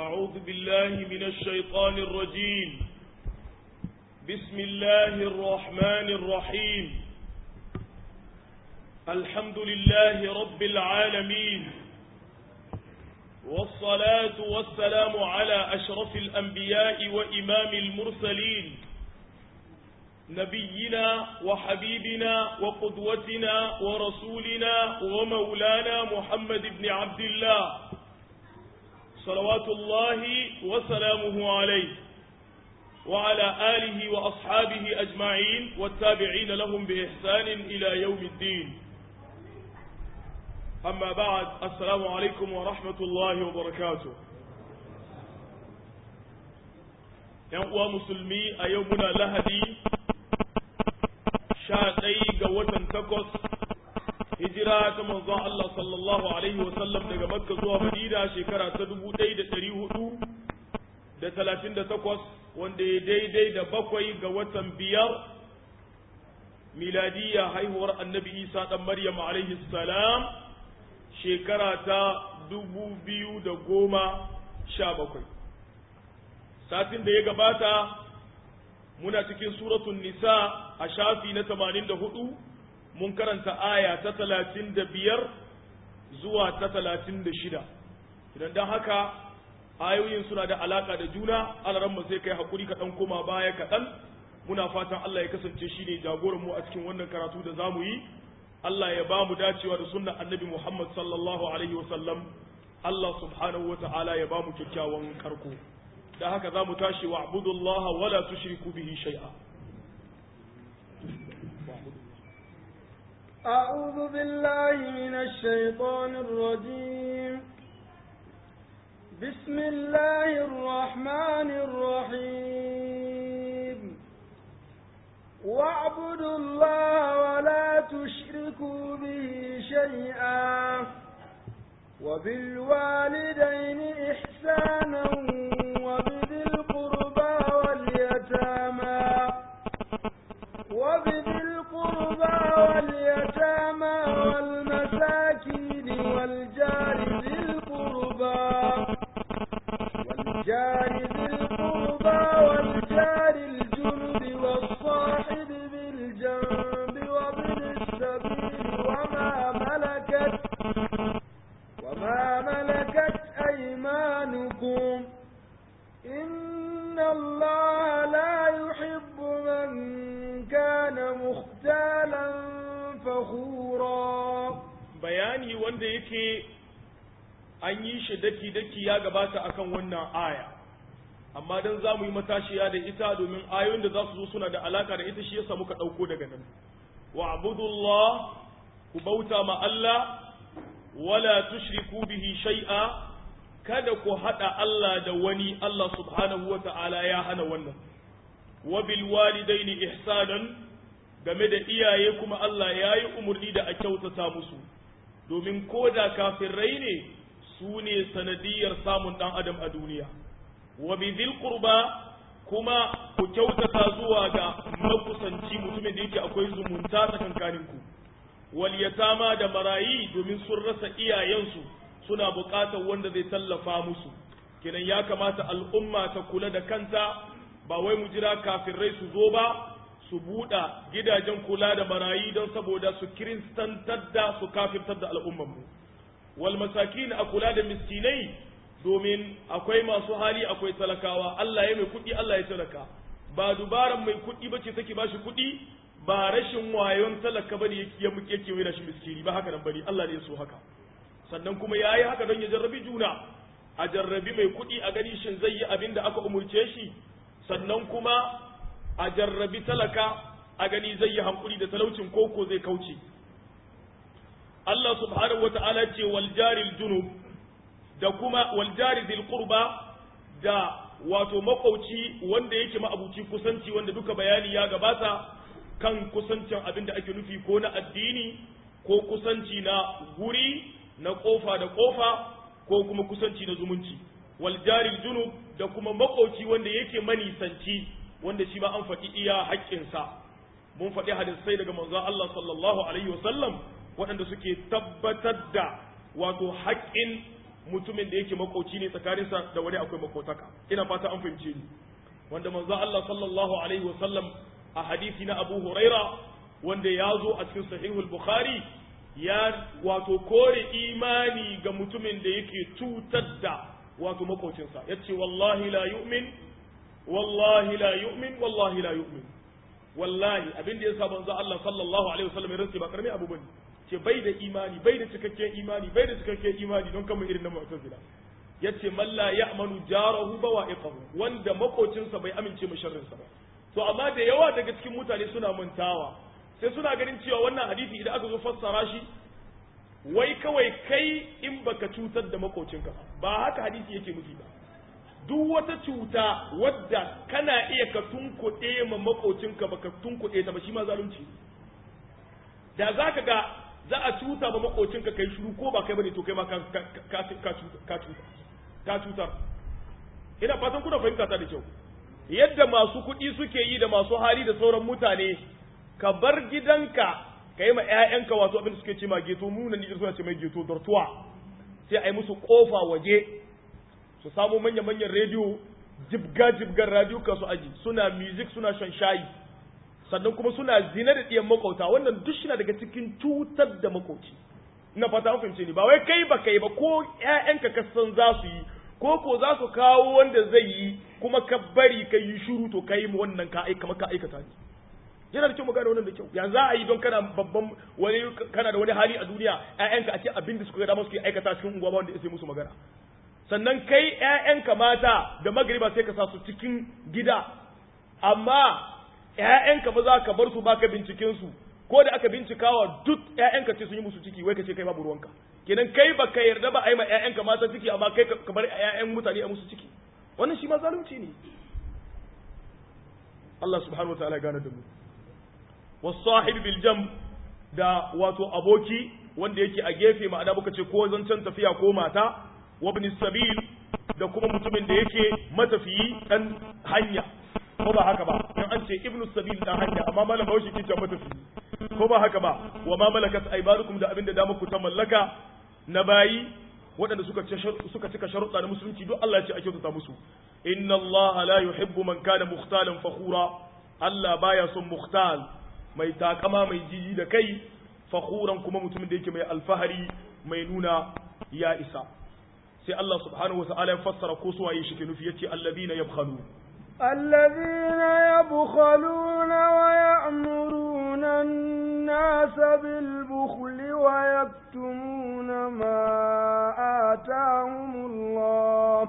أعوذ بالله من الشيطان الرجيم بسم الله الرحمن الرحيم الحمد لله رب العالمين والصلاة والسلام على أشرف الأنبياء وإمام المرسلين نبينا وحبيبنا وقدوتنا ورسولنا ومولانا محمد بن عبد الله صلوات الله وسلامه عليه وعلى آله وأصحابه أجمعين والتابعين لهم بإحسان إلى يوم الدين أما بعد السلام عليكم ورحمة الله وبركاته ينقوى مسلمي أيومنا لهدي شاء قوة تقص hijira ta manzon Allah sallallahu alaihi wasallam daga Makka zuwa Madina shekara ta dubu ɗaya da ɗari hudu da talatin da takwas wanda ya daidai da bakwai ga watan biyar miladiyya haihuwar annabi Isa ɗan Maryam alaihi salam shekara ta dubu biyu da goma sha bakwai satin da ya gabata muna cikin suratun nisa a shafi na tamanin da hudu mun karanta aya ta talatin da biyar zuwa ta talatin da shida idan don haka ayoyin suna da alaka da juna alaran sai kai hakuri kaɗan koma baya kaɗan muna fatan Allah ya kasance shi ne jagoran mu a cikin wannan karatu da za mu yi Allah ya ba mu dacewa da sunnan annabi Muhammad sallallahu alaihi wa sallam Allah subhanahu wa ta'ala ya ba mu kyakkyawan karko da haka za mu tashi wa abudullaha wala tushriku bihi shay'a أعوذ بالله من الشيطان الرجيم بسم الله الرحمن الرحيم واعبدوا الله ولا تشركوا به شيئا وبالوالدين إحسانا وبذي القربى واليتامى وبذي القربى واليتامى والمساكين والجار ذي القربى والجار ذي القربى والجار الجنب والصاحب بالجنب وابن السبيل وما ملكت وما ملكت أيمانكم إن الله لا يحب من كان مختالا فخورا bayani wanda yake an yi shi daki-daki ya gabata akan wannan aya amma dan za mu yi matashiya da ita domin ayoyin da za su zo suna da alaka da ita shi yasa muka ɗauko daga nan wa abudullah ku bauta ma Allah wala tushriku bihi shay'a kada ku hada Allah da wani Allah subhanahu wa ta'ala ya hana wannan wa bil walidaini ihsanan game da iyaye kuma Allah ya yi umarni da a kyautata musu domin ko da kafirai ne su ne sanadiyar samun ɗan adam a duniya wa bizil qurba kuma ku kyautata zuwa ga makusanci mutumin da yake akwai zumunta tsakankanin ku wal yatama da marayi domin sun rasa iyayensu suna buƙatar wanda zai tallafa musu kenan ya kamata al'umma ta kula da kanta ba wai mu jira kafirai su zo ba su buɗa gidajen kula da marayi don saboda su kiristantar da su kafirtar da al'ummanmu wal masakin a kula da miskinai domin akwai masu hali akwai talakawa Allah ya mai kuɗi Allah ya talaka ba dubaran mai kuɗi ba ce take bashi kuɗi ba rashin wayon talaka bane yake yake mai da shi miskini ba haka nan bane Allah ne ya so haka sannan kuma yayi haka don ya jarrabi juna a jarrabi mai kuɗi a gani shin zai yi abin da aka umurce shi sannan kuma a jarrabi talaka a gani zai yi hankuri da talaucin koko zai kauce Allah subhanahu wata'ala ce wal jaril junub da kuma wal jari dhil qurba da wato makauci wanda yake ma'abuci kusanci wanda duka bayani ya gabata kan kusancin abin da ake nufi ko na addini ko kusanci na guri na kofa da kofa ko kuma kusanci na zumunci wal jaril junub da kuma makauci wanda yake manisanci wanda shi ma an faɗi iya haƙƙinsa mun faɗi hadisai daga manzon Allah sallallahu alaihi wasallam waɗanda suke tabbatar da wato haƙƙin mutumin da yake makoci ne tsakaninsa da wani akwai makotaka ina fata an fahimce ni wanda manzo Allah sallallahu alaihi wa sallam a hadisi na Abu Huraira wanda ya zo a cikin sahihul Bukhari ya wato kore imani ga mutumin da yake cutar da wato makocinsa yace wallahi la yu'min wallahi la yu'min wallahi la yu'min wallahi abin da yasa manzo Allah sallallahu alaihi wasallam ya rantsi ba karami abu bane ce bai da imani bai da cikakken imani bai da cikakken imani don kamar irin na mu'tazila yace man la ya'manu jarahu bawa'iqahu wanda makocinsa bai amince mu sharrinsa ba to amma da yawa daga cikin mutane suna mantawa sai suna ganin cewa wannan hadisi idan aka zo fassara shi wai kawai kai in baka cutar da makocinka ba haka hadisi yake nufi ba duk wata cuta wadda kana iya ka tunkuɗe ma makocinka baka tunkuɗe ta ba shi ma zalunci da za ka ga za a cuta ma makocinka kai shiru ko ba kai bane to kai ma ka ka cutar ina fatan kuna fahimta ta da kyau yadda masu kuɗi suke yi da masu hali da sauran mutane ka bar gidanka ka yi ma 'ya'yanka wato abin da suke ce ma geto muna ni suna ce mai geto dortuwa sai a yi musu kofa waje su samu manya-manyan rediyo jibga-jibgar radio ka su aji suna music suna shan shayi sannan kuma suna zina da ɗiyan makauta wannan duk shi daga cikin cutar da makauci ina fata an fahimce ni ba wai kai ba kai ba ko ƴaƴanka ka san za su yi ko ko za su kawo wanda zai yi kuma ka bari ka yi shuru to kai mu wannan ka aika maka aikata ne yana da kyau mu gane wannan da kyau ya za a yi don kana babban wani kana da wani hali a duniya ƴaƴanka a ce abin da suka ga dama suke aikata cikin unguwa ba wanda ya musu magana sannan kai ƴaƴanka mata da magriba sai ka sa su cikin gida amma ƴaƴanka ba za ka bar su baka binciken su ko da aka bincikawa duk ƴaƴanka ce sun yi musu ciki wai ka ce kai babu ruwanka kenan kai ba ka yarda ba a yi ma ƴaƴanka mata ciki amma kai ka bar ƴaƴan mutane a musu ciki wannan shi ma zalunci ne Allah subhanahu wataala ya gane da mu wasahib bil jam da wato aboki wanda yake a gefe ma'ana muka ce ko zancen tafiya ko mata wa ibn sabil da kuma mutumin da yake matafiyi dan hanya ko ba haka ba in an ce ibnu sabil dan hanya amma malam bawashi ke ce matafiyi ko ba haka ba wa ma malakat aymanukum da abinda da muku ta mallaka na bayi waɗanda suka suka cika sharuɗa na musulunci duk Allah ya ce a kyautata musu inna Allah la yuhibbu man kana mukhtalan fakhura Allah baya son mukhtal mai takama mai jiji da kai fakhuran kuma mutumin da yake mai alfahari mai nuna ya isa sai Allah subhanahu wa ta'ala ya fassara ko su waye shi ke nufi yace alladhina yabkhalu الذين يبخلون ويأمرون الناس بالبخل ويكتمون ما آتاهم الله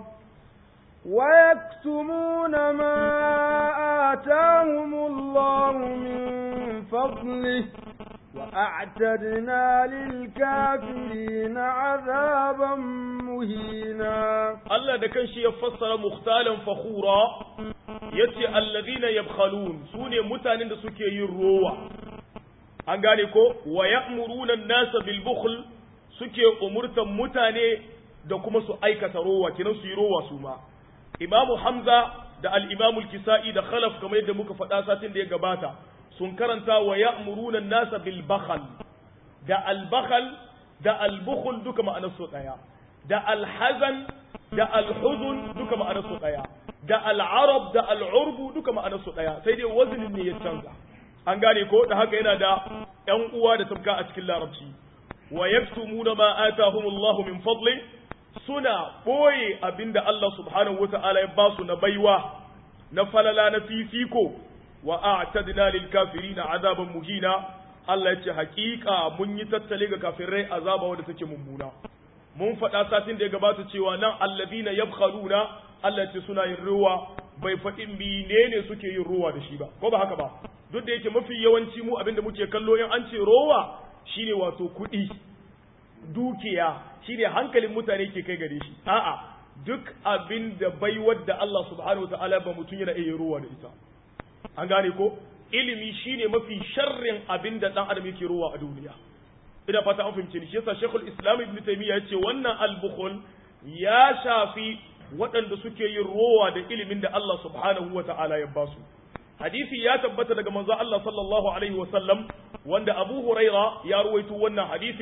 ويكتمون ما آتاهم الله من فضله وأعتدنا للكافرين عذابا مهينا Allah da kanshi ya fassara mukhtalan fakhura yace alladhina yabkhalun sune mutanen da suke yin rowa an gane ko wa ya'muruna an-nasa bil bukhl suke umurtan mutane da kuma su aikata rowa kinan su yi rowa su ma Imam Hamza da al-Imam al-Kisa'i da Khalaf kamar yadda muka faɗa satin da ya gabata sun karanta wa ya'muruna an-nasa bil bakhl da al-bakhl da al-bukhl duka ma'anar su daya da al-hazan da al-huzun duka ma'anar su daya da al-arab da al-urbu duka ma'anar su daya sai dai wazinin ne ya canza an gane ko da haka yana da ƴan uwa da tabka a cikin larabci wa yaktumuna ma atahumullahu min fadli suna boye abinda Allah subhanahu wata'ala ya ba su na baiwa na falala na fifiko wa a'tadna lil kafirina azaban muhina Allah ya ce hakika mun yi tattale ga kafirai azaba wanda take mummuna mun faɗa satin da ya gabata cewa nan alladina yabkhaluna Allah ce suna yin ruwa bai faɗi menene suke yin ruwa da shi ba ko ba haka ba duk da yake mafi yawanci mu abinda muke kallo in an ce rowa shine wato kuɗi dukiya shine hankalin mutane ke kai gare shi a'a duk abin da bai wadda Allah subhanahu wataala ba mutum yana iya ruwa da ita an gane ko ilimi shine mafi sharrin abin da dan adam yake ruwa a duniya ina fata an fahimce ni shi yasa Sheikhul Islam Ibn Taymiyyah yace wannan al-bukhul ya shafi waɗanda suke yin rowa da ilimin da Allah subhanahu wa ta'ala ya basu hadisi ya tabbata daga manzo Allah sallallahu alaihi wa sallam wanda Abu Huraira ya ruwaito wannan hadisin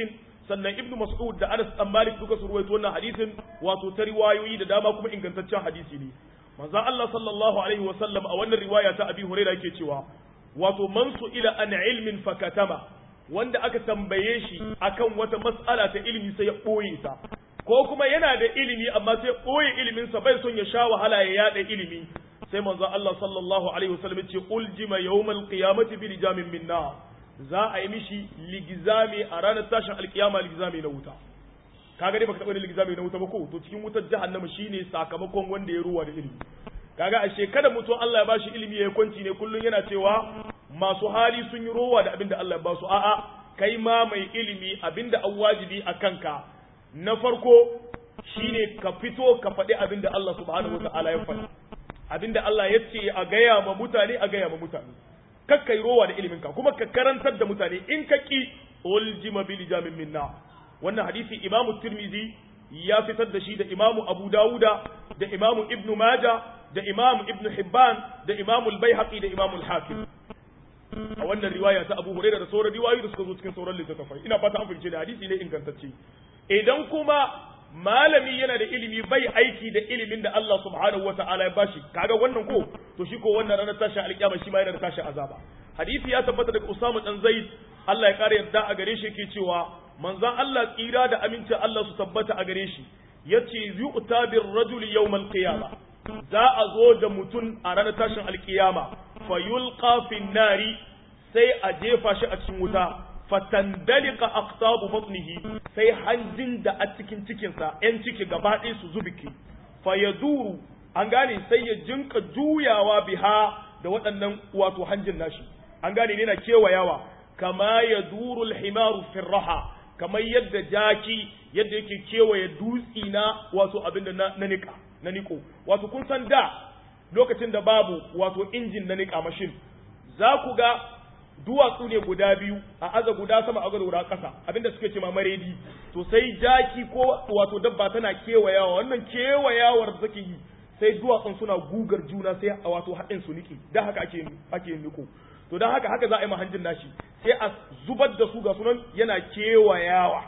sannan ibnu mas'ud da anas dan malik duka su ruwaito wannan hadisin wato ta riwayoyi da dama kuma ingantaccen hadisi ne manzon Allah sallallahu alaihi wa sallam a wannan riwaya ta abi hurairah yake cewa wato man ila an ilmin fakatama wanda aka tambaye shi akan wata mas'ala ta ilimi sai ya boye ta ko kuma yana da ilimi amma sai boye ilimin sa bai son ya sha wahala ya yada ilimi sai manzo Allah sallallahu alaihi wasallam ya ce uljima yawmal qiyamati bi lijamin min nar za a yi mishi ligizami a ranar tashin alkiyama ligizami na wuta kaga dai baka taba da ligizami na wuta ba ko to cikin wutar jahannama shine sakamakon wanda ya ruwa da ilimi kaga a shekara mutum Allah ya bashi ilimi ya kwanci ne kullun yana cewa masu hali sun yi rowa da abinda Allah ya basu a'a kai ma mai ilimi abinda an wajibi a kanka na farko shine ka fito ka faɗi abinda Allah subhanahu wataala ya faɗi abinda Allah ya ce a gaya ma mutane a gaya ma mutane kakkai rowa da iliminka kuma ka karantar da mutane in ka ki uljima bil jamin minna wannan hadisi imamu tirmizi ya fitar da shi da imamu abu dawuda da imamu ibnu maja da imamu ibnu hibban da imamu al-baihaqi da imamu al-hakim a wannan riwaya ta abu hurairah da sauran riwayoyi da suka zo cikin sauran littattafai ina fata an fahimce da hadisi ne ingantacce idan kuma malami yana da ilimi bai aiki da ilimin da Allah subhanahu wa ta'ala ya bashi kaga wannan ko to shi ko wannan ranar tashin alƙiyama shi ma yana da tashin azaba hadisi ya tabbata daga Usama dan Zaid Allah ya kare yarda a gare shi yake cewa manzon Allah tsira da amincin Allah su tabbata a gare shi yace yu'ta bir rajuli yawmal qiyama za a zo da mutum a ranar tashin alƙiyama fa yulqa fin nari sai a jefa shi a cikin wuta fatandalika aqtabu batnihi sai hanjin da a cikin cikinsa yan ciki gaba ɗaya su zubiki fa yaduru an gane sai ya jinka juyawa biha da waɗannan wato hanjin nashi an gane ne na kewayawa kama ya duru alhimaru firraha kamar yadda jaki yadda yake kewaye dutsi na wato abin da na nika na niko wato kun san da lokacin da babu wato injin na nika mashin za ku ga duwatsu ne guda biyu a aza guda sama a guda ƙasa abinda suke ce ma maredi to sai jaki ko wato dabba tana kewayawa wannan kewayawar da take yi sai duwatsun suna gugar juna sai a wato haɗin su niki dan haka ake ake niko to dan haka haka za a yi mahanjin nashi sai a zubar da su ga sunan yana kewayawa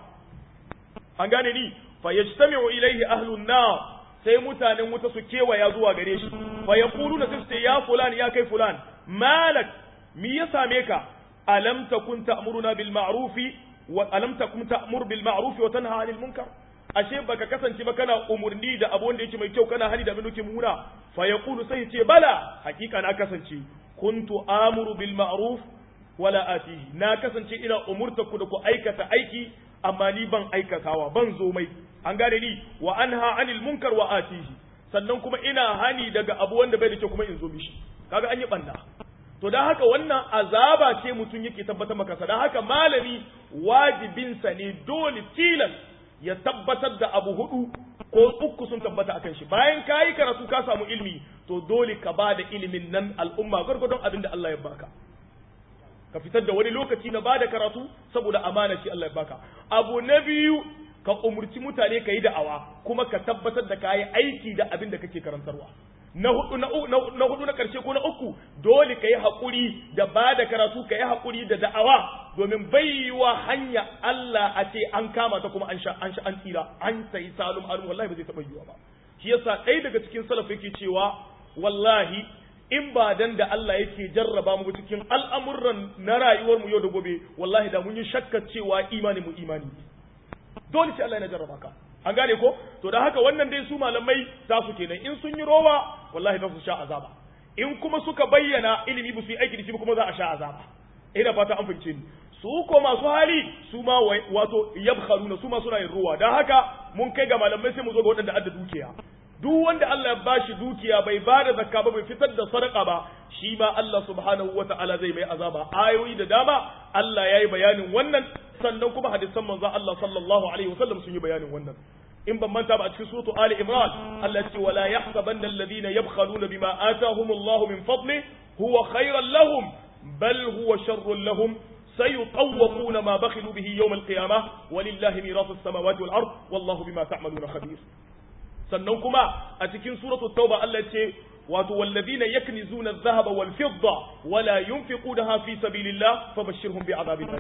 an gane ni fa yajtami'u ilayhi ahlun nar sai mutanen wuta su kewaya zuwa gare shi fa yaquluna sai ya fulan ya kai fulan malak mi ya same ka alam takun ta'muruna bil ma'rufi wa alam takun ta'mur bil ma'rufi wa tanha 'anil munkar ashe baka kasance ba kana umurni da abu wanda yake mai kyau kana hani da abin da muna fa yaqulu sai ce bala hakika na kasance kuntu amuru bil ma'ruf wala atihi na kasance ina umurta ku da ku aikata aiki amma ni ban aikatawa ban zo mai an gane ni wa anha 'anil munkar wa atihi sannan kuma ina hani daga abu wanda bai da kyau kuma in zo mishi kaga an yi banda to don haka wannan azaba ce mutum yake tabbatar maka don haka malami wajibinsa ne dole tilas ya tabbatar da abu hudu ko uku sun tabbata akan shi bayan ka yi karatu ka samu ilimi to dole ka ba da ilimin nan al'umma gwargwadon abin da Allah ya baka ka fitar da wani lokaci na ba da karatu saboda amana ce Allah ya baka abu na biyu ka umurci mutane ka yi da'awa kuma ka tabbatar da ka yi aiki da abin da kake karantarwa na hudu na, na hudu na karshe ko na uku dole ka yi haƙuri da ba da karatu ka yi haƙuri da da'awa domin baiwa hanya Allah a ce an kama ta kuma an sha an sha an tsira an sai salum alum wallahi ba zai taɓa yiwa ba shi yasa ɗaya daga cikin salaf yake cewa wallahi in ba dan da Allah yake jarraba mu cikin al'amuran na rayuwar mu yau da gobe wallahi da mun yi shakkar cewa imani mu imani dole sai Allah ya jarraba ka an gane ko to da haka wannan dai su malamai za su kenan in sun yi rowa wallahi za su sha azaba in kuma suka bayyana ilimi ba su yi aiki da shi kuma za a sha azaba ina fata an fahimce ni su ko masu hali su ma wato yabkhaluna su ma suna yin rowa dan haka mun kai ga malamai sai mu zo ga waɗanda adda dukiya duk wanda Allah ya bashi dukiya bai ba da zakka ba bai fitar da sadaka ba shi ma Allah subhanahu wata'ala zai mai azaba ayoyi da dama Allah ya yi bayanin wannan sannan kuma hadisan manzo Allah sallallahu alaihi wasallam sun yi bayanin wannan in ban manta ba a cikin suratu Ali Imran Allah ce wala yahsabanna alladhina yabkhaluna bima atahumullahu min fadli huwa khayran lahum bal huwa sharrun lahum سيطوقون ما بخلوا به يوم القيامة ولله ميراث السماوات والأرض والله بما تعملون خبير sannan kuma a cikin suratul tauba Allah ce wato walladina yaknizuna adh-dhahaba wal fidda wala yunfiqunaha fi sabilillah fabashshirhum bi'adabin alim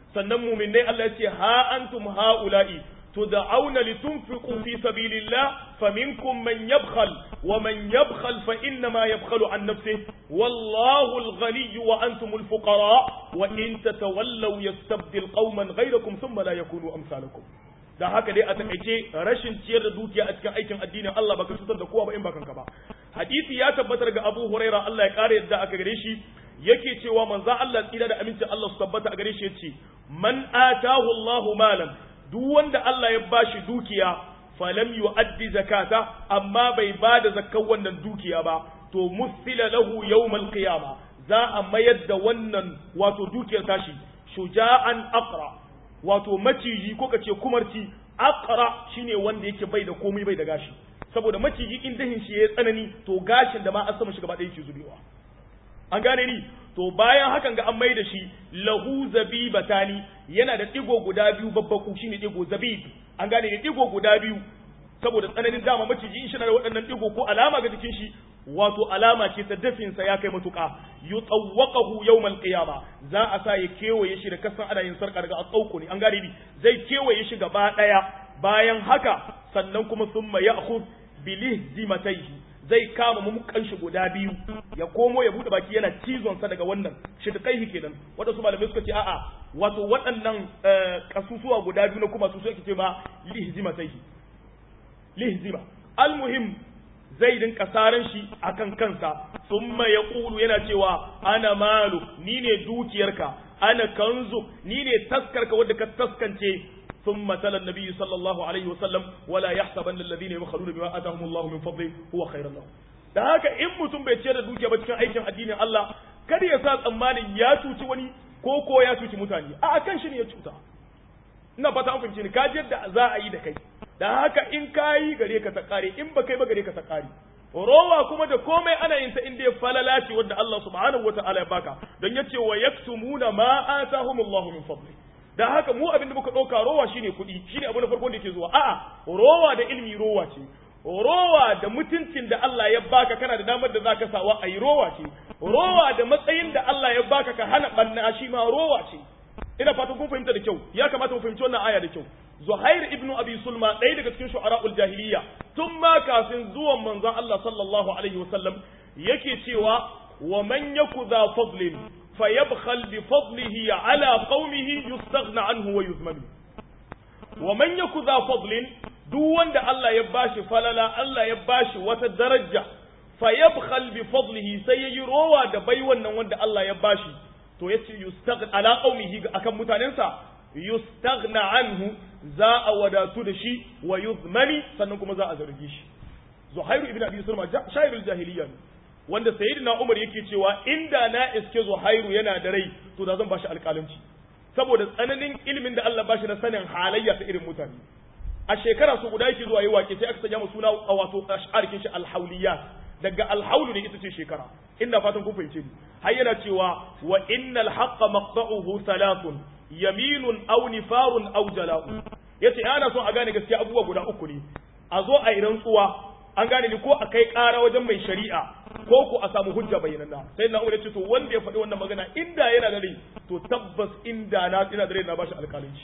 sannan mu'minai Allah ya ce ha antum haula'i تدعون لتنفقوا في سبيل الله فمنكم من يبخل ومن يبخل فإنما يبخل عن نفسه والله الغني وأنتم الفقراء وإن تتولوا يستبدل قوما غيركم ثم لا يكونوا أمثالكم da haka dai a takaice rashin ciyar da dukiya a cikin aikin addinin Allah baka cutar da kowa ba in bakan ka ba hadisi ya tabbatar ga Abu Huraira Allah ya kare yadda aka gare shi yake cewa manzo Allah tsira da aminci Allah su tabbata a gare shi yace man atahu Allahu malan duk wanda Allah ya bashi dukiya falam yu'addi zakata amma bai bada zakkan wannan dukiya ba to musila lahu yawmal qiyama za a mayar da wannan wato dukiyar tashi shuja'an aqra wato maciji ko kace kumarci aqra shine wanda yake bai da komai bai da gashi saboda maciji in dahin shi ya tsanani to gashin da ma an sama shi gaba ɗaya yake zubewa an gane ni to bayan hakan ga an mai da shi lahu zabibatani yana da digo guda biyu babbaku shine digo zabib an gane ne digo guda biyu saboda tsananin dama maciji in shi na da waɗannan digo ko alama ga jikin shi wato alama ce ta dafin sa ya kai matuƙa yutawwaqahu yawmal qiyama za a sa ya kewaye shi da kasan ana yin sarka daga atsauko ne an gane ni zai kewaye shi gaba daya bayan haka sannan kuma summa ya'khudh bilihzimatayhi zai kama mumukan shi guda biyu ya komo ya bude baki yana cizon sa daga wannan shi da kai kenan wanda su malamai suka ce a'a wato waɗannan kasusuwa guda biyu na kuma su suke ce ma lihzima sai lihzima almuhim zai dinka saran shi akan kansa thumma yaqulu yana cewa ana malu ni ne dukiyarka ana kanzu ni ne taskarka wadda ka taskance ثم تلا النبي صلى الله عليه وسلم ولا يحسبن الذين يبخلون بما اتاهم الله من فضله هو خير لهم da haka in mutum bai ciyar da dukiya ba cikin aikin addinin Allah kada ya sa tsammanin ya cuci wani ko ko ya cuci mutane a kan shi ne ya cuta ina fata an fahimci ni ka yadda za a yi da kai da haka in ka yi gare ka ta kare in ba kai ba gare ka ta kare rowa kuma da komai ana yin ta inda ya falala ce wanda Allah subhanahu wataala ya baka don yace wa yaktumuna ma atahumullahu min fadli da haka mu abin da muka ɗauka rowa shine kuɗi shine abu na farko da yake zuwa a'a rowa da ilimi rowa ce rowa da mutuncin da Allah ya baka kana da damar da zaka sawa ayi rowa ce rowa da matsayin da Allah ya baka ka hana banna shi ma rowa ce ina fatan kun fahimta da kyau ya kamata mu fahimci wannan aya da kyau Zuhair ibn Abi Sulma ɗaya daga cikin shu'ara'ul jahiliya tun ma kafin zuwan manzon Allah sallallahu alaihi wasallam yake cewa wa man yaku za fadlin فيبخل بفضله على قومه يستغنى عنه ويذمن ومن يكن ذا فضل duk wanda Allah ya bashi falala Allah ya bashi wata daraja fayabkhal bi fadlihi sai yayi rowa da bai wannan wanda Allah ya bashi to yace yustaghna ala qaumihi akan mutanensa yustaghna anhu za a wadatu da shi wa yuzmani sannan kuma za a zargi shi Zuhairu ibn Abi Sulma shairul jahiliya ne wanda sayyidina Umar yake cewa inda na iske Zuhairu yana da rai to da zan bashi alƙalanci saboda tsananin ilimin da Allah bashi na sanin halayya ta irin mutane a shekara su guda yake zuwa yi wake sai aka sanya mu suna a wato ash'arikin shi alhauliyat daga alhaulu ne ita ce shekara ina fatan kun fahimce ni har yana cewa wa innal haqqa maqta'uhu thalathun yaminun aw nifarun aw jala'u yace ana son a gane gaskiya abubuwa guda uku ne a zo a yi rantsuwa an gane ni ko a kai ƙara wajen mai shari'a ko ko a samu hujja bayyananna sai na umar ce to wanda ya faɗi wannan magana inda yana da rai to tabbas inda na ina da rai na bashi alƙalanci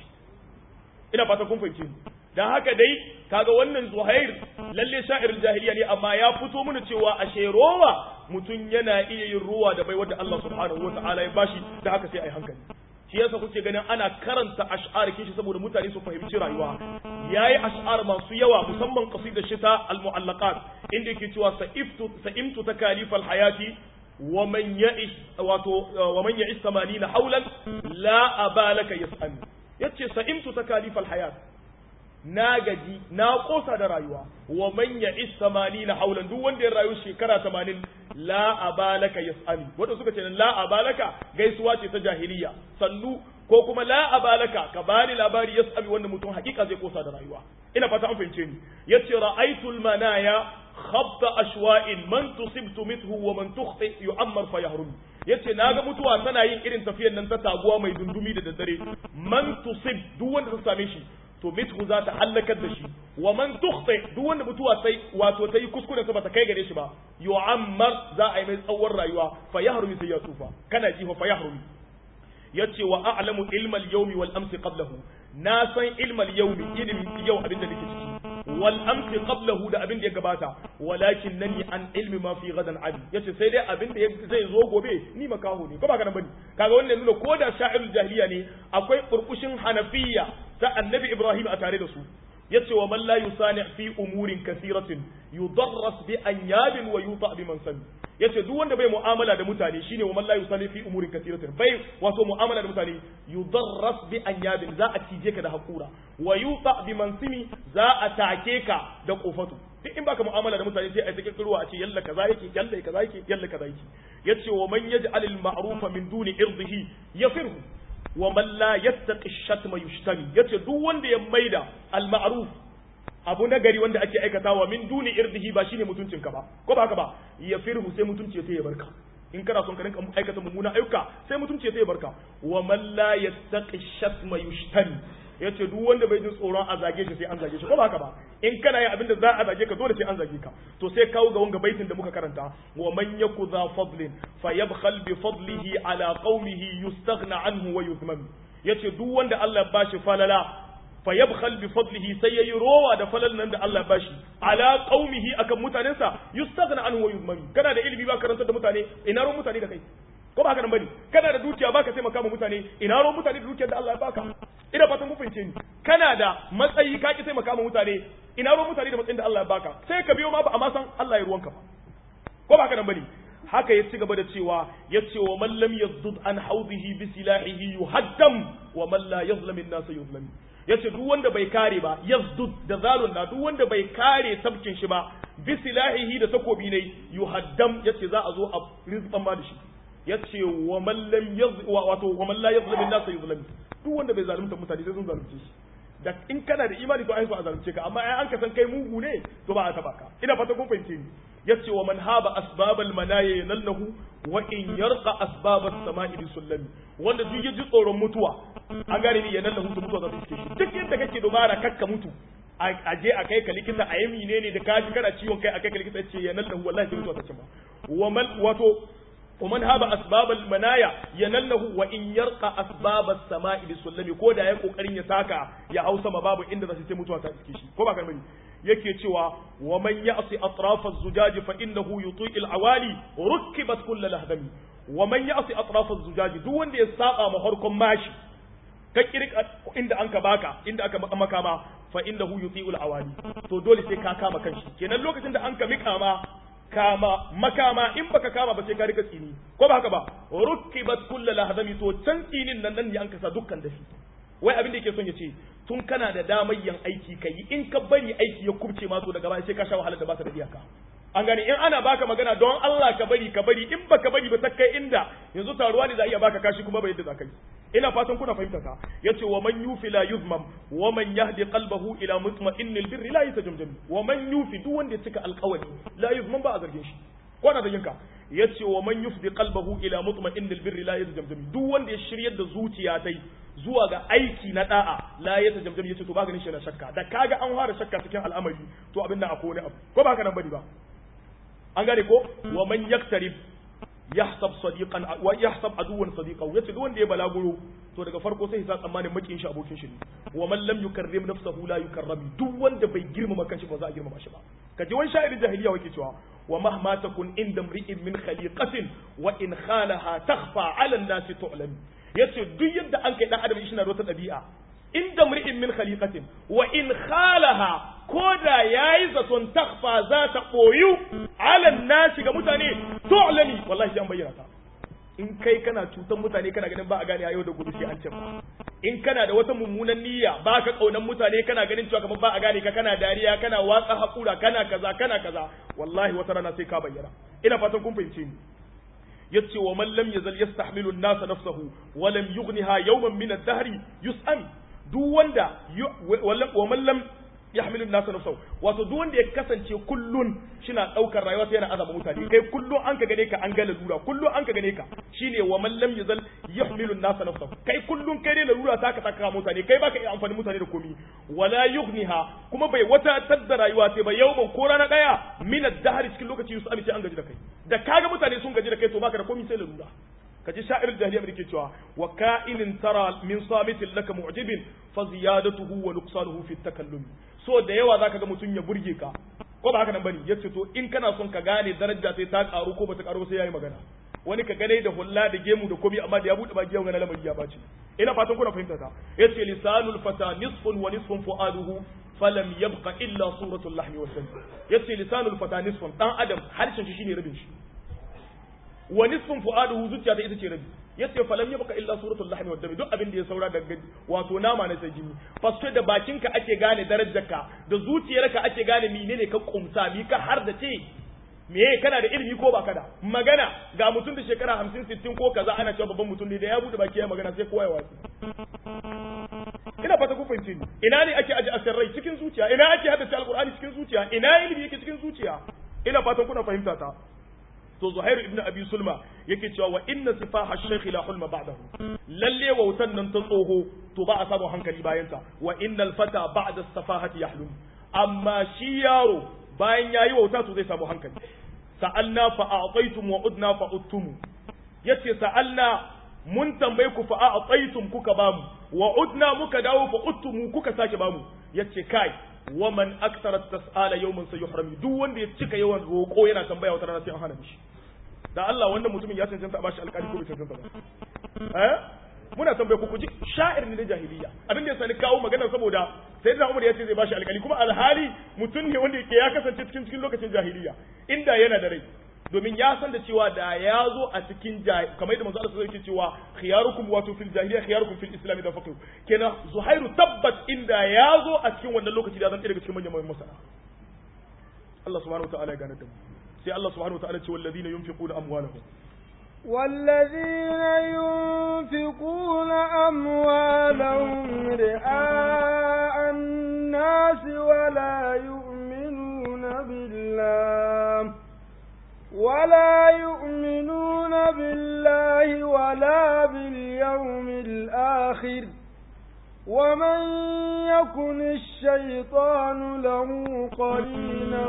ina fata kun fahimce ni dan haka dai kaga wannan zuhair lalle sha'irin jahiliya ne amma ya fito mana cewa ashe rowa mutum yana iya yin ruwa da bai wanda Allah subhanahu wataala ya bashi da haka sai ai hankali shi yasa kuke ganin ana karanta ash'ar kishi saboda mutane su fahimci rayuwa yayi ash'ar masu yawa musamman qasidar shita al-mu'allaqat inda yake cewa sa'iftu sa'imtu takalifal hayati wa man ya'ish wato wa man ya'ish 80 hawlan la abalaka yas'al yace sa'imtu takalifal hayat na gaji na kosa da rayuwa wa man ya'ish 80 hawlan duk wanda ya rayu shekara 80 la abalaka yas'ali wanda suka ce la abalaka gaisuwa ce ta jahiliya sannu ko kuma la abalaka ka bani labari yas'ali wanda mutum hakika zai kosa da rayuwa ina fata an fahimce ni yace ra'aytul manaya khabta ashwa'in man tusibtu mithu wa man tukhti yu'ammar fa yahrum yace naga mutuwa tana yin irin tafiyar nan ta taguwa mai dundumi da daddare man tusib duk wanda ta same shi to mithu za ta halakar da shi wa man tukhti duk wanda mutuwa sai wato ta yi kuskure sa bata kai gare shi ba yu'ammar za a yi mai tsawon rayuwa fa yahrumi sai ya tsufa kana ji fa yahrumi yace wa a'lamu ilmal yawmi wal amsi qablahu na san ilmal yawmi ilmi yau abin da nake ciki wal amsi qablahu da abin da ya gabata walakin nani an ilmi ma fi gadan abi yace sai dai abin da zai zo gobe ni makaho ne ko ba kana bane kaga wannan nuna ko da sha'irul jahiliya ne akwai burkushin hanafiyya ta annabi ibrahim a tare da su yace wa man la yusani fi umurin kathiratin yudarras bi anyabin wa yuta bi mansab yace duk wanda bai mu'amala da mutane shine wa man la yusani fi umurin kathiratin bai wato mu'amala da mutane yudarras bi anyabin za a cije ka da hakura wa yuta bi mansimi za a take ka da kofatu duk in baka mu'amala da mutane sai a take kirwa a ce yalla kaza yake yalla kaza yake yalla kaza yake yace wa man yaj'al al ma'rufa min duni irdihi yafirhu wa man la yattaqi shatma yushtami yace duk wanda ya maida al ma'ruf abu na gari wanda ake aikatawa min duni irdihi ba shine mutuncinka ba ko ba haka ba ya firhu sai mutunci sai ya barka in kana son ka rinka aikata mummuna ayyuka sai mutunci sai ya barka wa man la yattaqi shatma yushtami yace duk wanda bai jin tsoron a zage shi sai an zage shi ko ba haka ba in kana yin abin da za a zage ka dole sai an zage ka to sai kawo ga wanga baitin da muka karanta wa man yaku za fadlin fayabkhal bi fadlihi ala qaumihi yustaghna anhu wa yuthman yace duk wanda Allah ya bashi falala fayabkhal bi fadlihi sai yayi rowa da falal nan da Allah ya bashi ala qaumihi akan mutanensa yustaghna anhu wa yuthman kana da ilimi ba karanta da mutane ina ruwan mutane da kai ko ba haka nan bane kana da dukiya baka taimaka ma mutane ina ruwan mutane da dukiyar da Allah ya baka ina fatan ku fahimce ni kana da matsayi ka ki taimaka ma mutane ina ruwan mutane da matsayin da Allah ya baka sai ka biyo ma ba amma san Allah ya ruwanka ba ko ba haka nan bane haka ya ci gaba da cewa ya ce wa man lam yazdud an hawdihi bi silahihi yuhaddam wa man la yazlam an-nas yuzlam ya ce duk wanda bai kare ba yazdud da zalun na duk wanda bai kare sabkin shi ba bi silahihi da takobi ne yuhaddam ya ce za a zo a rizqan ma da shi ya ce wa man lam yaz wato wa man la yazlam an-nas yuzlam duk wanda bai zalunta mutane sai sun zalunce shi da in kana da imani to ai so a zalunce ka amma ai an ka san kai mugu ne to ba a taba ka ina fata kun fahimce ni yace wa man haba asbabal manaya yanallahu wa in yarqa asbabas sama'i bi sullami wanda duk yaji tsoron mutuwa an gane ni yanallahu to mutuwa za ta iske shi duk yadda kake dubara kakka mutu a je a kai ka likita a yi menene da kaji kana ciwon kai a kai ka likita ce yanallahu wallahi sai mutuwa ta cimma wa man wato ومن هاب أسباب المنايا ينله وإن يرقى أسباب السماء بسلمي ko da ya kokarin ya taka ya hausa ma babu inda za su ce mutuwa ta iske shi ko ba kan bane yake cewa wa man ya'si atraf az-zujaj fa innahu yuti al-awali rukibat kull lahdami wa man ya'si atraf az-zujaj duk wanda ya saba ma harkon mashi ka kirka inda anka baka inda aka maka ma fa innahu yuti al-awali to dole sai ka kama kanshi kenan lokacin da anka mika ma kama makama in baka kama ba sai ka rika tsini ko ba haka ba rukibat kullu lahdami to can tsinin nan nan ne an kasa dukkan dafi wai abin da yake son ya ce tun kana da damar yin aiki kai in ka bari aiki ya kubce ma to daga baya sai ka sha wahalar da ba ta da iyaka an gani in ana baka magana don Allah ka bari ka bari in baka bari ba ta kai inda yanzu taruwa ne za iya baka kashi kuma bai yadda za ka yi ina fatan kuna fahimta ta yace wa man yufi la yuzmam wa man yahdi qalbahu ila mutma'innil birri la yatajamjam wa man yufi duk wanda ya cika alƙawari la yuzmam ba a zargin shi ko na zargin ka yace wa man yufdi qalbahu ila mutma'innil birri la yatajamjam duk wanda ya shiryar da zuciya tai zuwa ga aiki na da'a la yatajamjam yace to ba ganin shi na shakka da kaga an fara shakka cikin al'amari to abin nan akwai wani abu ko ba haka nan bane ba an gane ko wa man yaktarib yahsab sadiqan wa yahsab aduwan sadiqan yace duk wanda ya balaguro to daga farko sai ya tsammanin makin shi abokin shi ne wa man lam yukarrim nafsahu la yukarram duk wanda bai girmama kanshi ba za a girmama shi ba kaje wani sha'irin jahiliya wake cewa wa mahma takun inda mri'in min khaliqatin wa in khalaha takhfa 'ala an-nasi tu'lam yace duk yadda an kai dan adam shi na da wata dabi'a inda mri'in min khaliqatin wa in khalaha ko da yayi zaton takfa za ta boyu alan nasi ga mutane tu'lani wallahi sai an bayyana ta in kai kana cutan mutane kana ganin ba a gane yau da gobe sai an ce in kana da wata mummunan niyya ba ka kaunan mutane kana ganin cewa kamar ba a gane ka kana dariya kana watsa hakura kana kaza kana kaza wallahi wata rana sai ka bayyana ina fatan kun fahimce ni yace wa man lam yazal yastahmilu an-nas nafsahu wa lam yughniha yawman min ad-dahr yus'am duk wanda wa man lam yahmilu an-nas nafsahu wato duk wanda ya kasance kullun shina daukar rayuwa sai yana azaba mutane kai kullun an ka gane ka an ga lalura kullun an ka gane ka shine wa man lam yazal yahmilu an-nas nafsahu kai kullun kai ne lalura ta ka saka mutane kai baka iya amfani mutane da komi wala yughniha kuma bai wata tadda rayuwa sai ba yawman ko rana daya min ad-dahr cikin lokaci yusuf sai an gaji da kai da kaga mutane sun gaji da kai to baka da komi sai lalura kaji sha'ir jahiliya mai ke cewa wa ka'inin tara min samitin laka mu'jibin fa ziyadatuhu wa nuqsanuhu fi takallum so da yawa zaka ga mutum ya burge ka ko ba haka nan bane yace to in kana son ka gane daraja sai ta karu ko bata karu sai yayi magana wani ka gane da hulla da gemu da komi amma da ya bude baki yau na lamari ya bace ina fatan kuna fahimta ta yace lisanul fata nisfun wa nisfun fuaduhu falam yabqa illa suratul lahmi wa dam yace lisanul fata nisfun dan adam harshen shi shine rabin shi wa nisfun fuaduhu zuciya ta ita ce rabi yace falam yabqa illa suratul lahmi wa dam duk abin da ya saura daga wato nama na sai jini fasto da bakinka ake gane darajarka da zuciyarka ake gane menene ka kumsa mi ka har da ce me kana da ilimi ko baka da magana ga mutum da shekara hamsin sittin ko kaza ana cewa babban mutum ne da ya bude baki ya magana sai kowa ya watsi ina fata ku fahimci ni ina ne ake aje asirrai cikin zuciya ina ake haddace alqur'ani cikin zuciya ina ilimi yake cikin zuciya ina fatan kuna fahimta ta to zuhairu ibnu abi sulma yake cewa wa inna sifaha shaykh la hulma ba'dahu lalle wautan nan ta tsoho to ba a samu hankali bayan ta wa innal fata ba'da safahati yahlum amma shi yaro bayan yayi wauta to zai samu hankali sa'alna fa a'taytum wa udna fa uttum yace sa'alna mun tambaye ku fa a'taytum kuka bamu wa udna muka dawo fa uttum kuka sake bamu yace kai wa man akthara tas'ala yawman sayuhrami duk wanda ya cika yawan roko yana tambaya wata rana sai an hana shi da Allah wannan mutumin ya cancanta a bashi alƙali ko bai cancanta ba eh muna tambaye ku kuji sha'ir ne na jahiliya abin da ya sani kawo magana saboda sayyidina Umar ya ce zai bashi alƙali kuma alhali mutum ne wanda yake ya kasance cikin cikin lokacin jahiliya inda yana da rai domin ya san da cewa da ya zo a cikin kamar yadda manzo Allah sallallahu alaihi cewa khiyarukum wato fil jahiliya khiyarukum fil islam da faqih kenan Zuhairu tabbat inda ya zo a cikin wannan lokaci da zan daga cikin manyan manyan masana Allah subhanahu wa ta'ala ya gane da mu sai Allah subhanahu wa ta'ala ce wallazina yunfiquna amwalahum والذين ينفقون أموالهم رئاء الناس ولا يؤمنون بالله ولا يؤمنون بالله ولا باليوم الآخر ومن يكن الشيطان له قرينا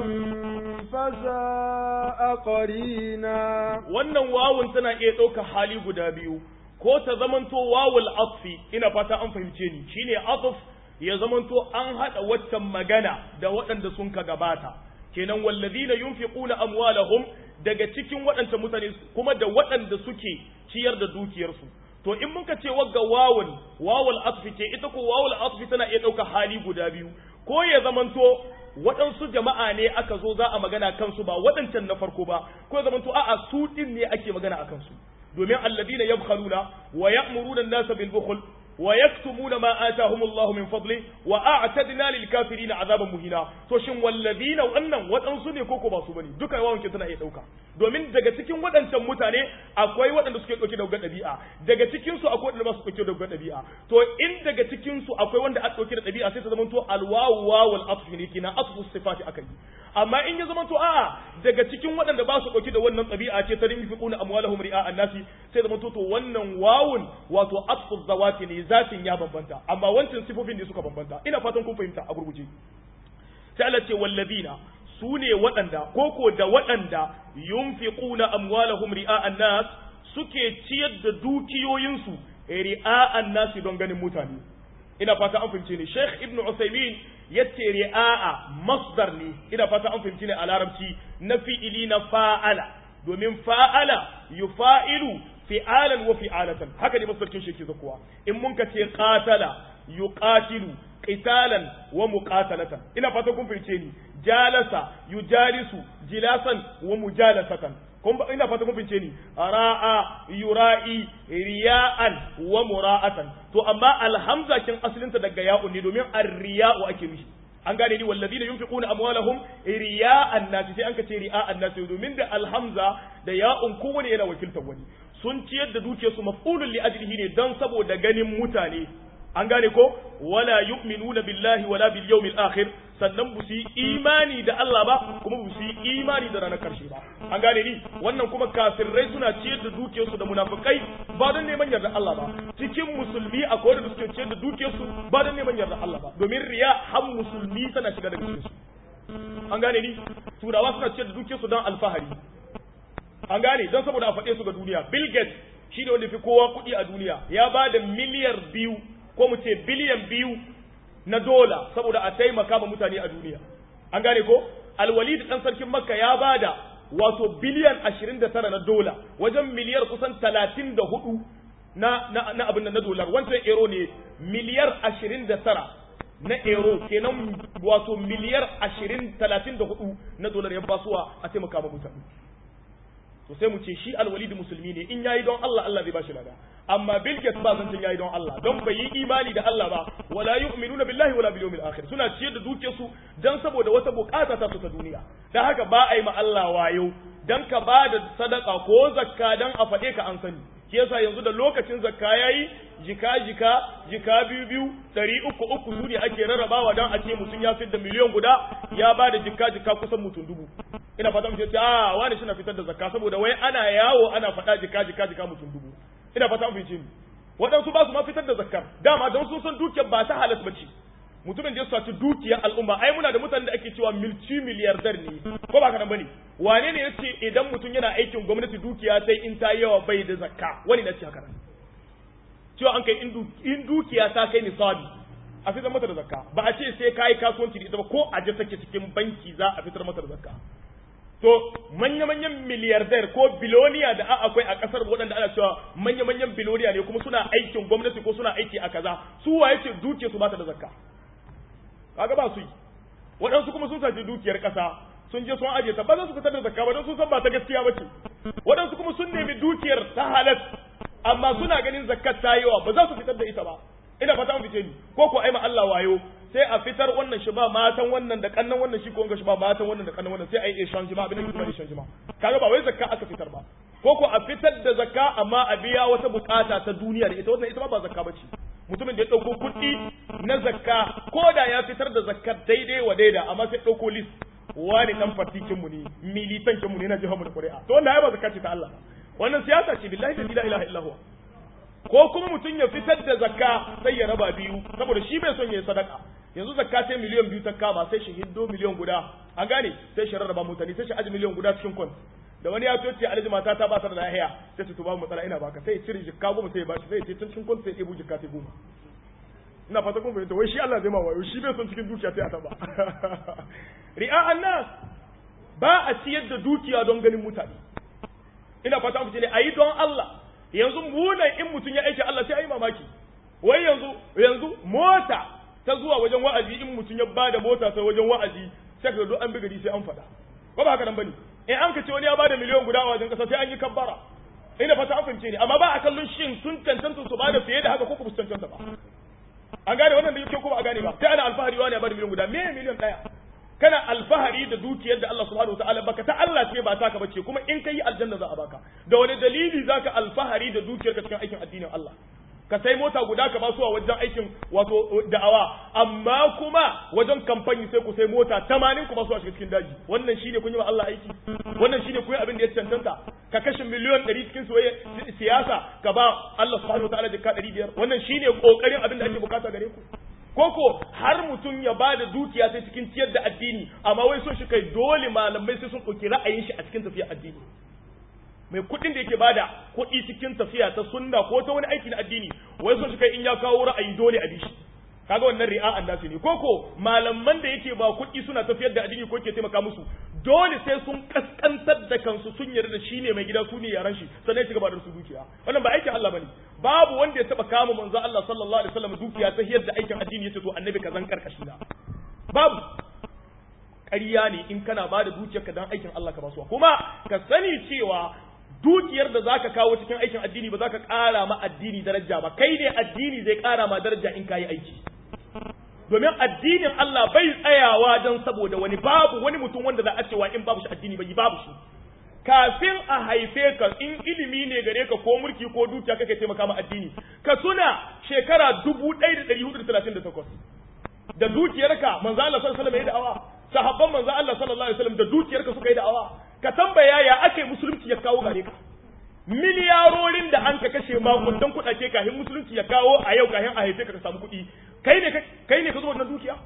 فساء قرينا wannan wawun tana iya ɗauka hali guda biyu ko ta zamanto wawul atfi ina fata an fahimce ni shine atf ya zamanto an haɗa waccan magana da waɗanda sun ka gabata kenan wallazina yunfiquna amwalahum daga cikin waɗancan mutane kuma da waɗanda suke ciyar da dukiyarsu to in muka ce wagga wawul wawul atfi ce ita ko wawul atfi tana iya ɗauka hali guda biyu ko ya zamanto waɗansu jama'a ne aka zo za a magana kansu ba waɗancan na farko ba ko ya zamanto a'a su ɗin ne ake magana a kansu domin alladina yabkhaluna wa ya'muruna an-nasa bil bukhl ويكتمون ما آتاهم الله من فضله وأعتدنا للكافرين عذابا مهينا to shin walladina wannan waɗansu ne koko ba su bane duka yawan ke tana iya ɗauka domin daga cikin waɗancan mutane akwai waɗanda suke ɗauke da ɗabi'a daga cikin su akwai waɗanda ba su ɗauke da ɗabi'a to in daga cikin su akwai wanda aka ɗauke da ɗabi'a sai ta zama to alwawu wawul atfi ne kina atfu sifati akai amma in ya zama to a'a daga cikin waɗanda ba su ɗauke da wannan ɗabi'a ce ta rinfiquna amwalahum ri'a annasi sai zama to to wannan wawun wato atfu zawati ne zatin ya bambanta amma wancan sifofin ne suka bambanta ina fatan kun fahimta a gurguje sai Allah ce wallazina su ne waɗanda koko da waɗanda yunfiquna amwalahum ri'a annas suke ciyar da dukiyoyinsu ri'a annas don ganin mutane ina fata an fahimce ne Sheikh Ibn Uthaymeen yace ri'a masdar ne ina fata an fahimce ne a larabci na fi'ili na fa'ala domin fa'ala yufa'ilu fi'alan wa fi'alatan haka ne masarkin shi ke zakuwa in mun ka ce qatala yuqatilu qitalan wa muqatalatan ina fata kun fahimce ni jalasa yujalisu jilasan wa mujalasatan kun ina fata kun fahimce ni ra'a yura'i riya'an wa mura'atan to amma alhamza kin asalinta daga ya'un ne domin ar-riya'u ake mishi an gane ni wallazina yunfiquna amwalahum riya'an nasi sai an ka ce riya'an nasi domin da alhamza da ya'un kowane yana wakiltar wani sun ciyar da dukiyarsu maf'ulun li ajlihi ne dan saboda ganin mutane an gane ko wala yu'minuna billahi wala bil yawmil akhir sannan bu su imani da Allah ba kuma bu su imani da ranar karshe ba an gane ni wannan kuma kafirai suna ciyar da dukiyarsu da munafikai ba don neman yarda Allah ba cikin musulmi akwai wanda suke ciyar da dukiyarsu ba don neman yarda Allah ba domin riya har musulmi tana shiga daga cikin su an gane ni turawa suna ciyar da dukiyarsu don alfahari an gane don saboda a faɗe su ga duniya bill gates shi ne wanda fi kowa kuɗi a duniya ya ba da miliyar biyu ko mu ce biliyan biyu na dola saboda a taimaka ma mutane a duniya an gane ko alwalid ɗan sarkin makka ya ba da wato biliyan ashirin da tara na dola wajen miliyar kusan talatin da hudu na, na, na abin na dolar wancan euro ne miliyar ashirin da tara na euro kenan wato miliyar ashirin talatin da hudu na dolar ya basuwa a taimaka ma mutane to sai mu ce shi alwalid musulmi ne in yayi don Allah Allah zai bashi lada amma bil gates ba zan yayi don Allah don bai yi imani da Allah ba wala yu'minuna billahi wala bil yawmil akhir suna ciyar da dukiyar su dan saboda wata bukata ta su ta duniya dan haka ba a yi ma Allah wayo dan ka ba da sadaka ko zakka dan a faɗe ka an sani shi yasa yanzu da lokacin zakka yayi jika jika jika biyu biyu ɗari uku uku su ne ake rarrabawa dan a ce mutum ya fitar da miliyan guda ya ba da jika jika kusan mutum dubu ina fata mu ce a wani shi na fitar da zakka saboda wai ana yawo ana faɗa jika jika jika mutum dubu ina fata mu ce waɗansu ba su ma fitar da zakkar dama don sun san dukiyar ba ta halas ba ce mutumin da ya saci dukiyar al'umma ai muna da mutanen da ake cewa milci miliyardar ne ko ba kana bane wane ne yace idan mutum yana aikin gwamnati dukiya sai in ta yawa bai da zakka wani na ce haka cewa an kai in dukiya ta kai nisabi a fitar mata da zakka ba a ce sai kai kasuwanci da ita ba ko a je take cikin banki za a fitar mata da zakka to manya-manyan miliyardar ko biloniya da akwai a kasar waɗanda ana cewa manya-manyan biloniya ne kuma suna aikin gwamnati ko suna aiki a kaza su waye ce dukiyar su ba ta da zakka kaga ba su yi waɗansu kuma sun sace dukiyar ƙasa sun je sun aje ta ba za su fitar da zakka ba don sun san ba ta gaskiya ba ce waɗansu kuma sun nemi dukiyar ta halas amma suna ganin zakkar ta yawa ba za su fitar da ita ba ina fata an fice ni ko ko ai ma Allah wayo sai a fitar wannan shi ba matan wannan da kannan wannan shi ko wanga shi ba matan wannan da kannan wannan sai ai exchange ma abin da kuma exchange ma kaga ba wai zakka aka fitar ba ko ko a fitar da zakka amma a biya wata bukata ta duniya da ita wannan ita ba zakka bace mutumin da ya ɗauko kuɗi na zakka ko da ya fitar da zakkar daidai wa daida amma sai ɗauko list wani ɗan fartikin mu ne militankin mu ne na jihar mu da ƙuri'a to wannan ya ba zakka ce ta Allah wannan siyasa ce billahi la ilaha illa huwa ko kuma mutum ya fitar da zakka sai ya raba biyu saboda shi bai son ya yi sadaka yanzu zakka sai miliyan biyu ta kama sai shi hiddo miliyan guda an gane sai shi rarraba mutane sai shi aji miliyan guda cikin kwan da wani ya ce alhaji mata ta ba ta da lahiya sai su ba matsala ina baka sai cire jikka goma sai ya bashi sai ya ce tun cikin kwan sai ya ɗebo jikka sai goma ina fata kun fahimta wai shi Allah zai ma wayo shi bai son cikin dukiya sai a taba ri'a annas ba a ciyar da dukiya don ganin mutane ina fata ku ne ayi don Allah yanzu munan in mutum ya aiki Allah sai ayi mamaki wai yanzu yanzu mota ta zuwa wajen wa'azi in mutum ya bada mota sai wajen wa'azi sai ka zo an bi gari sai an faɗa ko ba haka nan bane in an ka ce wani ya bada miliyan guda a wajen kasa sai an yi kabbara ina fata an fahimce ni amma ba a kallon shin sun cancanta su bada fiye da haka ko kuma su cancanta ba an gane wannan da yake ko ba a gane ba sai ana alfahari wani ya bada miliyan guda me miliyan daya kana alfahari da dukiyar da Allah subhanahu wataala baka ta Allah ce ba taka bace kuma in kai aljanna za a baka da wani dalili zaka alfahari da dukiyar ka cikin aikin addinin Allah ka sai mota guda ka ba su a wajen aikin wato da'awa amma kuma wajen kamfani sai ku sai mota 80 ku ba su a cikin daji wannan shine kun yi wa Allah aiki wannan shine kun yi abin da ya cancanta ka kashe miliyon 100 cikin soyayya siyasa ka ba Allah subhanahu wataala jikka 500 wannan shine kokarin abin da ake bukata gare ku koko har mutum ya ba da dukiya sai cikin ciyar da addini amma wai so shi kai dole malamai sai sun ɗauki ra'ayin shi a cikin tafiya addini mai kuɗin da yake bada kuɗi cikin tafiya ta sunna ko ta wani aiki na addini wai so shi kai in ya kawo ra'ayi dole a bishi kaga wannan ri'a an dace ne koko malaman da yake ba kuɗi suna tafiyar da addini ko ke taimaka musu dole sai sun kaskantar da kansu sun yarda da shi ne mai gida su ne yaran shi sannan ya ci gaba da su dukiya wannan ba aikin Allah bane babu wanda ya taba kama manzo Allah sallallahu alaihi wasallam dukiya ta yadda aikin addini yace to annabi ka zan karkashi na babu ƙarya ne in kana ba da dukiyarka dan aikin Allah ka basuwa kuma ka sani cewa dukiyar da zaka kawo cikin aikin addini ba zaka ƙara ma addini daraja ba kai ne addini zai ƙara ma daraja in kayi aiki domin addinin Allah bai tsayawa don saboda wani babu wani mutum wanda za a cewa in babu shi addini bai babu shi kafin a haife ka in ilimi ne gare ka ko mulki ko dukiya kake taimaka ma addini ka tuna shekara dubu ɗaya da ɗari hudu da talatin da takwas da dukiyarka manzo Allah sallallahu alaihi wasallam ya da'awa sahabban manzo Allah sallallahu alaihi wasallam da dukiyarka suka yi da'awa ka tambaya ya ake musulunci ya kawo gare ka miliyarorin da an ka kashe makundan kuɗaɗe kafin musulunci ya kawo a yau kafin a haife ka ka samu kuɗi kai ne kai ne ka zo wannan dukiya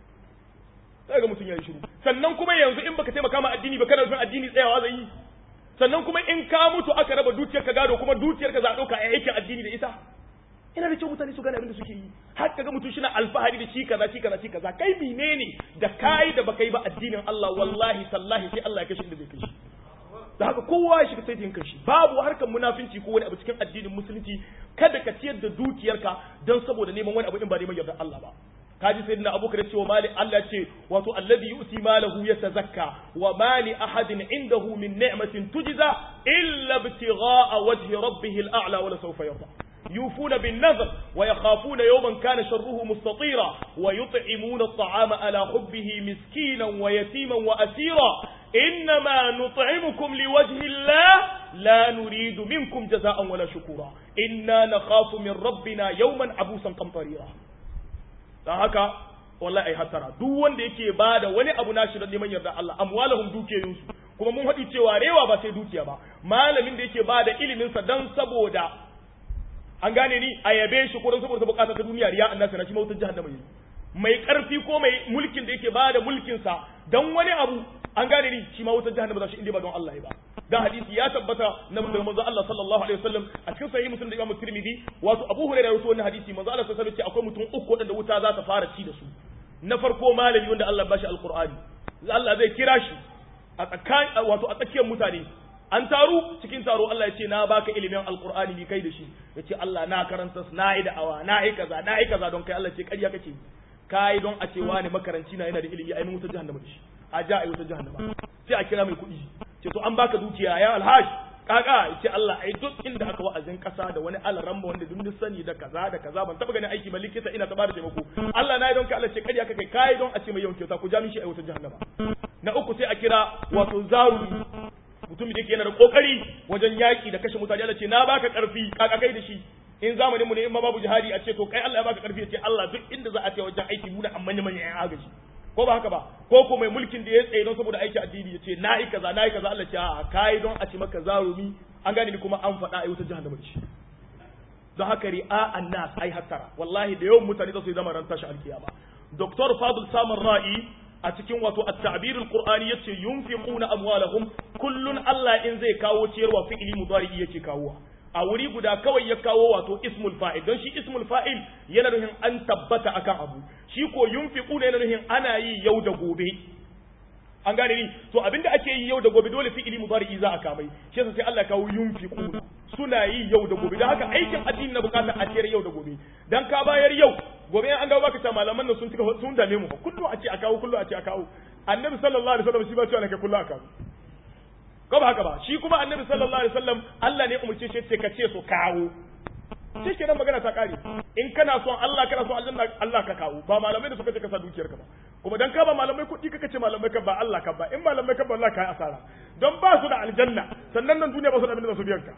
sai ga mutum ya yi shiru sannan kuma yanzu in baka taimaka ma addini ba kana son addini tsayawa zai yi sannan kuma in ka mutu aka raba dukiyar ka gado kuma dukiyar ka za a ɗauka a aikin addini da ita ina da kyau mutane su gane abin da suke yi har kaga mutum shi na alfahari da shi kaza shi kaza shi kaza kai menene da kai da baka yi ba addinin Allah wallahi sallahi sai Allah ya kashe inda zai kashe da haka kowa ya shiga saitin kanshi babu harkar munafinci ko wani abu cikin addinin musulunci kada ka ciyar da dukiyarka don saboda neman wani abu in ba neman yardar Allah ba kaji sayyidina abubakar ya ce wa mali Allah ce wato alladhi yu'ti malahu yatazakka wa mali ahadin indahu min ni'matin tujza illa ibtigha'a wajhi rabbih al-a'la wa la sawfa yarda يوفون بالنذر ويخافون يوما كان شره مستطيرا ويطعمون الطعام على حبه مسكينا ويتيما وأسيرا إنما نطعمكم لوجه الله لا نريد منكم جزاء ولا شكورا إنا نخاف من ربنا يوما عبوسا قمطريرا haka wallahi ai hatara duk wanda yake bada wani abu nashi da neman yarda Allah amwalahum dukiyoyinsu kuma mun haɗi cewa rewa ba sai dukiya ba malamin da yake bada ilimin sa dan saboda an gane ni a yabe shi ko don saboda bukata ta duniya riya annabi na shi mautar jahannama yi mai karfi ko mai mulkin da yake bada mulkin sa dan wani abu an gane ni shi ma wutar jahannama za shi inda ba don Allah ba dan hadisi ya tabbata na manzo Allah sallallahu alaihi wasallam a cikin sahih muslim da Imam Tirmidhi wato Abu Hurairah rawaito wannan hadisi manzo Allah sallallahu alaihi wasallam ce akwai mutum uku wadanda wuta za ta fara ci da su na farko malami wanda Allah bashi alqur'ani Allah zai kira shi a tsakan wato a tsakiyar mutane an taru cikin taro Allah ya ce na baka ilimin alqur'ani ni kai da shi yace Allah na karanta na yi da'awa na yi kaza na yi kaza don kai Allah ce ƙarya kake kai don a ce wani makaranci na yana da ilimi ai mun wuta jahannama da shi a ja ai wuta jahannama sai a kira mai kuɗi ce to an baka dukiya ya alhaj kaka yace Allah ai duk inda aka wa'azin kasa da wani alaramma wanda duk sani da kaza da kaza ban taba ganin aiki ba likita ina ta bada taimako Allah na yi don kai Allah ce ƙarya kake kai don a ce mai yawan kyauta ku ja mishi ai wuta jahannama na uku sai a kira wato zaruri mutumin da yake yana da kokari wajen yaki da kashe mutane Allah ce na baka karfi kaka kai da shi in zamanin mu ne in ma babu jihadi a ce to kai Allah ya baka karfi ya ce Allah duk inda za a ce wajen aiki mu da amman manyan yan agaji ko ba haka ba ko ko mai mulkin da ya tsaye don saboda aiki addini ya ce na yi kaza na yi kaza Allah ce a kai don a ce maka zarumi an gane ni kuma an faɗa a wata jahannama da shi don haka ri'a annas ai hattara wallahi da yawan mutane za su yi zama ran tashi alkiyama Dr. Fadl Samar Ra'i a cikin wato at-ta'bir al-qur'ani yace yunfiquna amwalahum kullun Allah in zai kawo ciyarwa fi'ili mudari yake kawo a wuri guda kawai ya kawo wato ismul fa'il don shi ismul fa'il yana nufin an tabbata akan abu shi ko yunfiquna yana nufin ana yi yau da gobe an gane ni to abinda ake yi yau da gobe dole fi'ili mudari za a kamai shi yasa sai Allah kawo yunfiquna suna yi yau da gobe don haka aikin addini na bukata a ciyar yau da gobe dan ka bayar yau gobe an dawo baka ta malaman nan sun cika sun dame mu kullu a ce a kawo kullu a ce a kawo annabi sallallahu alaihi wasallam shi ba cewa nake kullu a kawo ko ba haka ba shi kuma annabi sallallahu alaihi wasallam Allah ne umurce shi ce ka ce su kawo shi kenan magana ta kare in kana son Allah kana son aljanna Allah ka kawo ba malamai da suka ce ka sa dukiyar ka ba kuma dan ka ba malamai kuɗi kaka ce malamai ka ba Allah ka ba in malamai ka ba Allah ka yi asara don ba su da aljanna sannan nan duniya ba su da abin da su biyan ka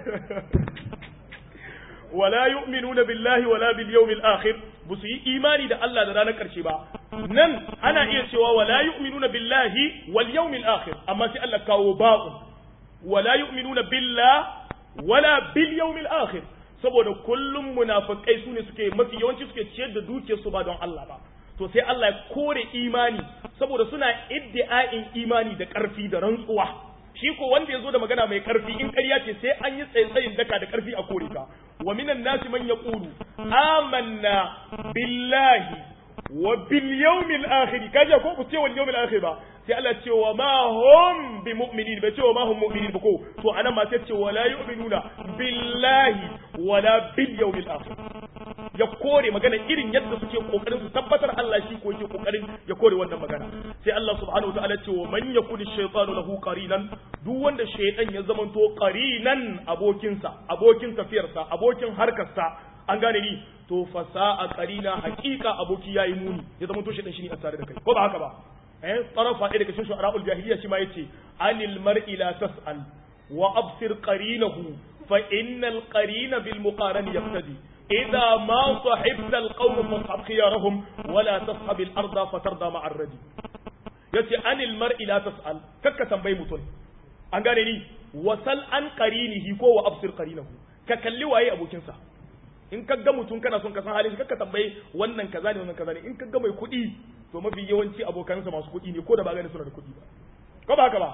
wala yu'minuna billahi wala bil yawmil akhir bu su yi imani da Allah da ranar karshe ba nan ana iya cewa wala yu'minuna billahi wal yawmil akhir amma sai Allah kawo ba'un wala yu'minuna billah wala bil yawmil akhir saboda kullum munafikai sune suke mafi yawanci suke ciyar da dukiyar su ba don Allah ba to sai Allah ya kore imani saboda suna iddi'a'in imani da ƙarfi da rantsuwa shi ko wanda ya zo da magana mai ƙarfi in ƙarya ce sai an yi tsayin daka da ƙarfi a kore ka wa minan nasi man yaqulu amanna billahi wa bil yawmil akhir kaje ko ku ce wal yawmil akhir ba sai Allah ce wa ma hum bi mu'minin bai ce wa ma hum mu'minin ba ko to anan ma sai ce wala yu'minuna billahi wala bil yawmil akhir ya kore magana irin yadda suke kokarin su tabbatar Allah shi ko yake kokarin ya kore wannan magana sai Allah subhanahu wa ta'ala ce wa man yakuni shaytanu lahu qarinan duk wanda shaytan ya zamanto qarinan abokinsa abokin tafiyarsa abokin harkarsa an gane ni to fasa'a qarina haqiqa aboki yayi muni ya zamanto shaytan shi ne a tare da kai ko ba haka ba eh tarafa ɗaya daga cikin shu'ara'ul jahiliya shi ma yace anil mar'i la tas'al wa absir qarinahu fa innal qarina bil muqarani yaqtadi إذا ما صحبت القوم فاصحب خيارهم ولا تصحب الأرض فترضى مع الردي yace anil mar'i la tas'al kakka tambayi mutum an gane ni wasal an qarinihi ko wa absir qarinahu ka kalli waye abokinsa in ka ga mutum kana son ka san halin kakka tambayi wannan kaza ne wannan kaza ne in ka ga mai kuɗi to mafi yawanci abokansa masu kuɗi ne ko da ba gane suna da kuɗi ba ko ba haka ba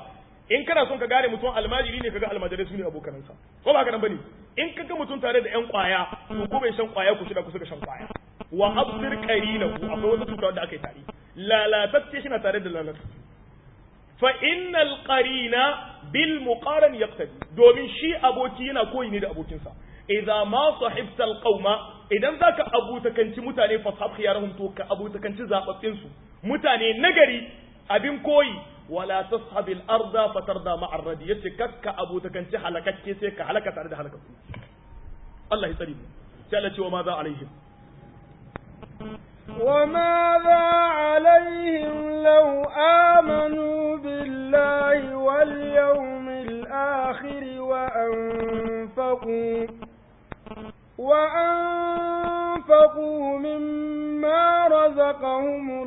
in kana son ka gane mutum almajiri ne kaga almajirai su ne abokanansa ko ba haka nan bane in kaga mutum tare da yan kwaya to ko bai shan kwaya ku shida ku suka shan kwaya wa absir qarinahu akwai wata cuta da aka yi tare lalatacce shi na tare da lalatacce fa innal qarina bil muqaran yaqtadi domin shi aboki yana koyi ne da abokinsa idza ma sahibta al qauma idan zaka abutakanci mutane fa sahab khiyarahum to ka abutakanci zababbin su mutane nagari abin koyi wala tashabi al arda fatarda ma ar radi yace kakka abutakanci halakakke sai ka halaka tare da halakakku Allah ya tsare mu sai Allah ce wa ma za alaihim وماذا عليهم لو آمنوا بالله واليوم الآخر وأنفقوا وأنفقوا مما رزقهم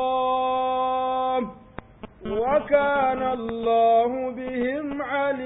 الله وكان الله بهم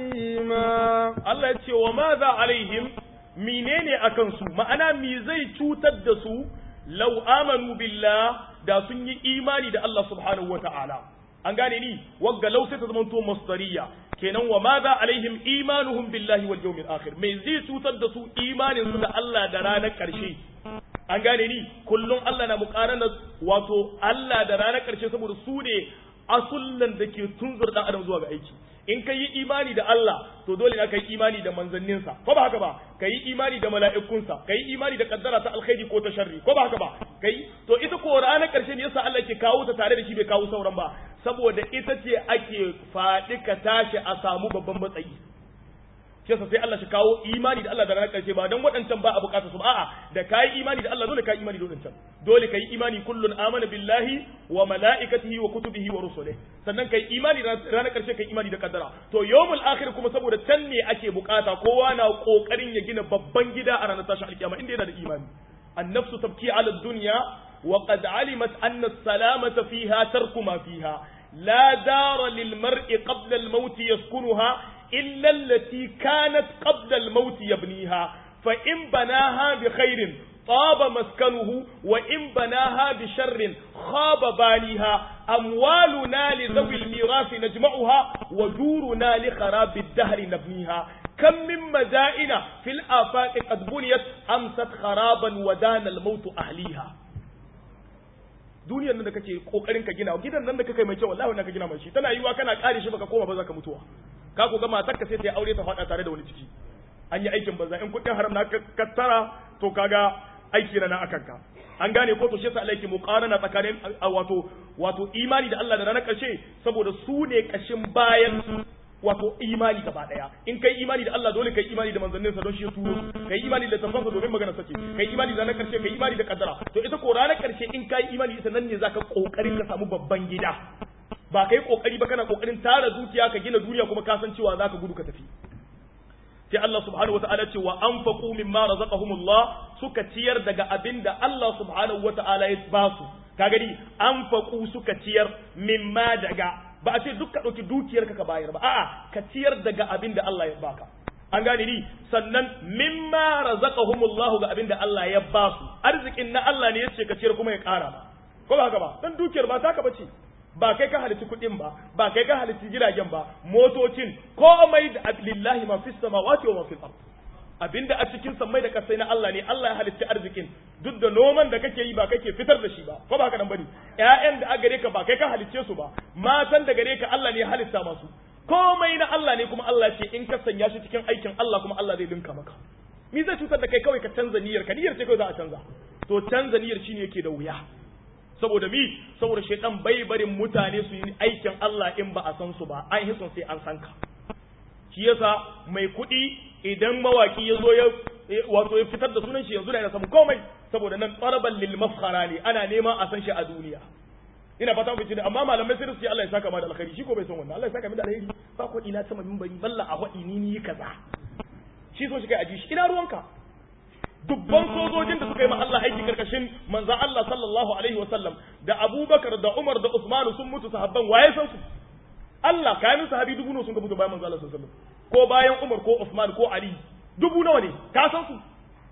عليما Allah ya ce wa ma za alaihim menene akan su ma'ana mi zai cutar da su lau amanu billah da sun yi imani da Allah subhanahu wa ta'ala an gane ni wagga lau sai ta zama to masdariya kenan wa ma za alaihim imanuhum billahi wal yawmil akhir me zai cutar da su imanin su da Allah da ranar karshe an gane ni kullum Allah na muqarana wato Allah da ranar karshe saboda su ne asullan da ke tunzur dan adam zuwa ga aiki in ka yi imani da Allah to dole ne ka yi imani da manzanninsa ko ba haka ba ka yi imani da mala'ikunsa ka yi imani da kaddara ta alkhairi ko ta sharri ko ba haka ba kai to ita ko ranar karshe ne yasa Allah ke kawo ta tare da shi bai kawo sauran ba saboda ita ce ake faɗi ka tashi a samu babban matsayi shi yasa sai Allah shi kawo imani da Allah da ranar karshe ba dan waɗancan ba a bukata su a'a da kai imani da Allah dole kai imani da waɗancan dole kai imani kullun amana billahi wa malaikatihi wa kutubihi wa rusulihi sannan kai imani da ranar karshe kai imani da kaddara to yawmul akhir kuma saboda can ne ake bukata kowa na kokarin ya gina babban gida a ranar tashin alkiyama inda yana da imani annafsu tabki ala dunya wa qad alimat anna as-salamata fiha tarku ma fiha la dara lil mar'i qabla al-maut yaskunuha إلا التي كانت قبل الموت يبنيها فإن بناها بخير طاب مسكنه وإن بناها بشر خاب بانيها أموالنا لذوي الميراث نجمعها ودورنا لخراب الدهر نبنيها كم من مدائن في الآفاق قد بنيت أمست خرابا ودان الموت أهليها duniyar nan da kake kokarin ka gina gidan nan da kake mai kyau wallahi wannan ka gina mai shi tana yiwa kana kare shi baka koma ba za ka mutuwa ka ko ga matar ka sai ta aure ta faɗa tare da wani ciki an yi aikin banza in kuɗin haram na kattara to kaga aiki na akan ka an gane ko to shi yasa Allah yake muqarana tsakanin wato wato imani da Allah da ranar karshe saboda su ne kashin bayan wato imani gaba daya in kai imani da Allah dole kai imani da manzannin sa don shi ya turo kai imani da tafansa domin magana sace kai imani da ranar karshe kai imani da kaddara to ita ko ranar karshe in kai imani ita nan ne zaka kokarin ka samu babban gida ba kai kokari ba kana kokarin tara dukiya ka gina duniya kuma ka san cewa zaka gudu ka tafi sai Allah subhanahu wataala ce wa anfaqu mimma razaqahumullah suka ciyar daga abinda Allah subhanahu wataala ya ba su ka gani anfaqu suka ciyar mimma daga ba a ce duk ka dauki dukiyar ka bayar ba a'a ka ciyar daga abinda Allah ya baka an gane ni sannan mimma razaqahumullah ga abinda Allah ya ba su arzikin na Allah ne yace ka ciyar kuma ya kara ba ko ba haka ba dan dukiyar ba taka bace ba kai ka halitti kuɗin ba ba kai ka halitti jiragen ba motocin komai da lillahi ma fis samawati wa ma fil ard abinda a cikin sammai da kasai na Allah ne Allah ya halitti arzikin duk da noman da kake yi ba kake fitar da shi ba ko ba haka nan bane ƴaƴan da a gare ka ba kai ka halicce su ba matan da gare ka Allah ne ya halitta masu komai na Allah ne kuma Allah ce in ka sanya shi cikin aikin Allah kuma Allah zai dinka maka me zai cutar da kai kawai ka canza niyyar ka niyyar ce kawai za a canza to canza niyyar shine yake da wuya saboda mi saboda shaitan bai barin mutane su yi aikin Allah in ba a san su ba an hisun sai an san ka shi yasa mai kuɗi idan mawaki ya zo ya wato ya fitar da sunan shi yanzu da yana samu komai saboda nan tsaraban lil mafkhara ne ana neman a san shi a duniya ina fata ku ne amma malamai sai su ce Allah ya saka ma da alkhairi shi ko bai san wannan Allah ya saka mi da alkhairi ba kuɗi na sama minbari balla a waɗi ni ni kaza shi so shi kai aji shi ina ruwanka dubban sojojin da suka yi ma Allah aiki karkashin manzan Allah sallallahu alaihi wa sallam da Abubakar da Umar da Usman sun mutu sahabban waye san su Allah kayan sahabi dubu nawa sun ka mutu bayan manzan Allah sallallahu alaihi wa sallam ko bayan Umar ko Usman ko Ali dubu nawa ne ka san su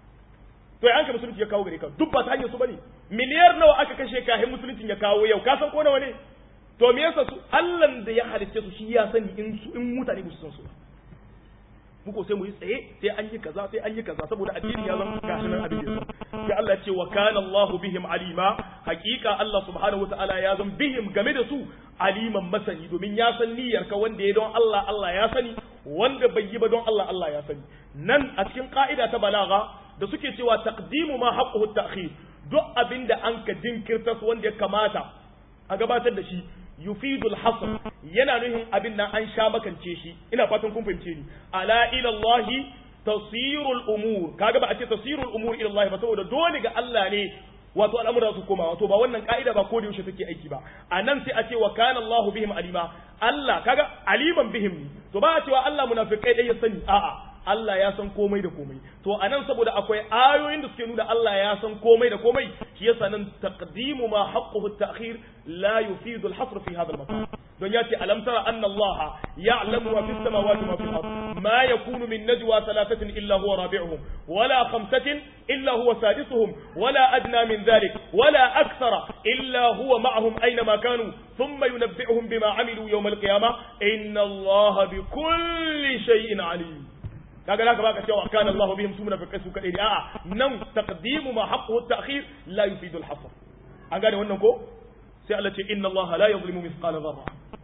to ya anka musulunci ya kawo gare ka duk ba ta hanyar su bane miliyar nawa aka kashe kahin musulunci ya kawo yau ka san ko nawa ne to me yasa su Allah da ya halicce su shi ya sani in su in mutane ba su san su ba muko sai mu yi tsaye sai an yi kaza sai an yi kaza saboda addini ya zama gashi nan abin da sai Allah ya ce wa kana Allahu bihim alima hakika Allah subhanahu wataala ya zama bihim game da su aliman masani domin ya san niyyar ka wanda ya don Allah Allah ya sani wanda bai yi ba don Allah Allah ya sani nan a cikin ka'ida ta balaga da suke cewa taqdimu ma haqquhu ta'khir duk abinda an ka jinkirta wanda ya kamata a gabatar da shi yufidul hasr yana nuhin abin nan an sha makance shi ina fatan kun fahimce ni ala ila Allah tasirul umur kaga ba a ce tasirul umur ila Allah ba saboda dole ga Allah ne wato al'amura su koma wato ba wannan ka'ida ba ko da yaushe take aiki ba a nan sai a ce wa kana Allah bihim alima Allah kaga aliman bihim to ba a cewa Allah munafikai dai ya sani a'a Allah ya san komai da komai to anan saboda akwai ayoyin da suke nuna Allah ya san komai da komai shi yasa nan taqdimu ma haqquhu at-ta'khir la yufidu al-hasr fi hadha al-makan don yace alam tara anna Allah ya'lamu ma fis samawati wa fil ard ma yakunu min najwa thalathatin illa huwa rabi'uhum wala khamsatin illa huwa sadisuhum wala adna min dhalik wala akthara illa huwa ma'ahum aina ma kanu ثم ينبئهم بما عملوا يوم القيامة إن الله بكل شيء عليم kaga zaka baka cewa kana Allah bihim sumuna fi kasu kadai a'a nan taqdimu ma haqqu at-ta'khir la yufidu al-hasr an gane wannan ko sai Allah ce inna Allah la yuzlimu mithqala dharra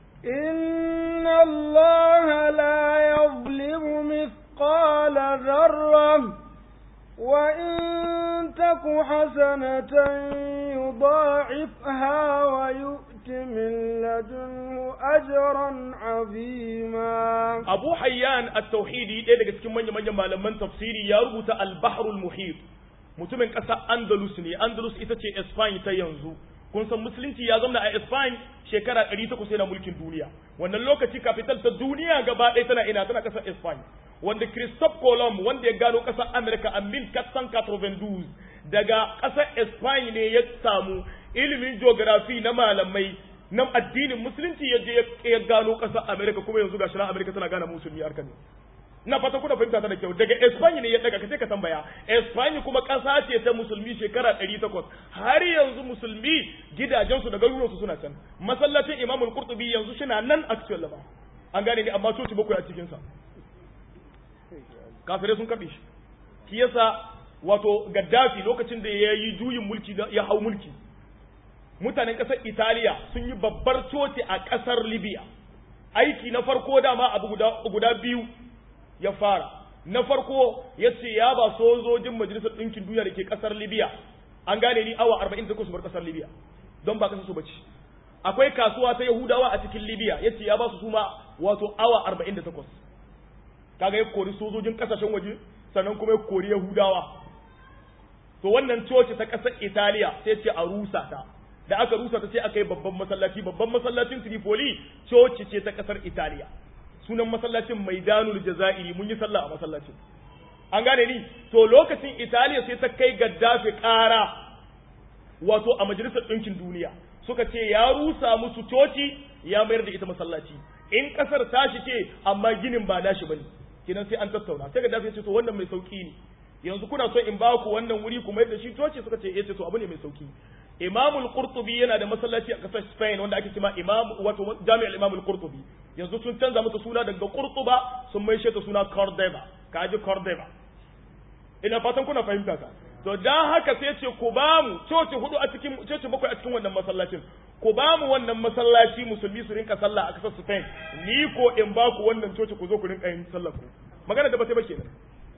inna Allah la yuzlimu mithqala dharra wa in taku hasanatan yudha'ifha wa yu'ti min ladunhu ajran 'azima Abu Hayyan at-Tauhidi ɗaya daga cikin manyan manyan malaman tafsiri ya rubuta al-Bahrul Muhit mutumin ƙasar Andalus ne Andalus ita ce Spain ta yanzu kun san musulunci ya zama a Spain shekara 800 yana mulkin duniya wannan lokaci capital ta duniya gaba ɗaya tana ina tana ƙasar Spain wanda Christophe Colomb wanda ya gano ƙasar America a 1492 daga ƙasar Spain ne ya samu ilimin geography na malamai na addinin musulunci ya je ya gano ƙasar Amerika kuma yanzu ga shirin Amerika tana gane musulmi harka ne. Na fata kuna fahimta ta da kyau daga Espanya ne ya daga kace ka tambaya Espanya kuma ƙasa ce ta musulmi shekara 800 har yanzu musulmi gidajensu da garuruwansu suna can masallacin Imam Al-Qurtubi yanzu shina nan actual laba an gane ni amma coci bakwai a cikin sa kafirai sun kabe shi shi yasa wato Gaddafi lokacin da ya yi juyin mulki ya hau mulki mutanen ƙasar Italiya sun yi babbar coci a ƙasar Libya. Aiki na farko dama abu guda, guda biyu ya fara. Na farko ya ce ya ba sojojin Majalisar Ɗinkin Duniya da ke ƙasar Libya. An gane ni awa 48 su bar ƙasar Libya. Don ba ƙasar su bace. Akwai kasuwa ta Yahudawa a cikin Libya ya ce ya ba su suma wato awa 48. Kaga ya kori sojojin ƙasashen waje sannan kuma ya kori Yahudawa. To wannan coci ta ƙasar Italiya sai ce a rusa ta. da aka rusa ta sai aka yi babban masallaci babban masallacin Tripoli coci ce ta kasar Italiya sunan masallacin Maidanul Jazairi mun yi sallah a masallacin an gane ni to lokacin Italiya sai ta kai Gaddafi ƙara wato a majalisar ɗinkin duniya suka ce ya rusa musu coci ya mayar da ita masallaci in kasar tashi ce amma ginin ba nashi bane kinan sai an tattauna sai Gaddafi ya ce to wannan mai sauki ne yanzu kuna so in ba ku wannan wuri kuma yadda shi coci suka ce eh to abu ne mai sauki Imam al-Qurtubi yana da masallaci a kasar Spain wanda ake cewa Imam wato Jami'ar Imam al-Qurtubi yanzu sun canza mata suna daga Qurtuba sun mai ta suna Cordoba kaji Cordoba ina fatan kuna fahimta ka to dan haka sai ce ku ba mu coci hudu a cikin coci bakwai a cikin wannan masallacin ku ba mu wannan masallaci musulmi su rinka sallah a kasar Spain ni ko in ba ku wannan coci ku zo ku rinka yin sallah ku magana da ba sai ba kenan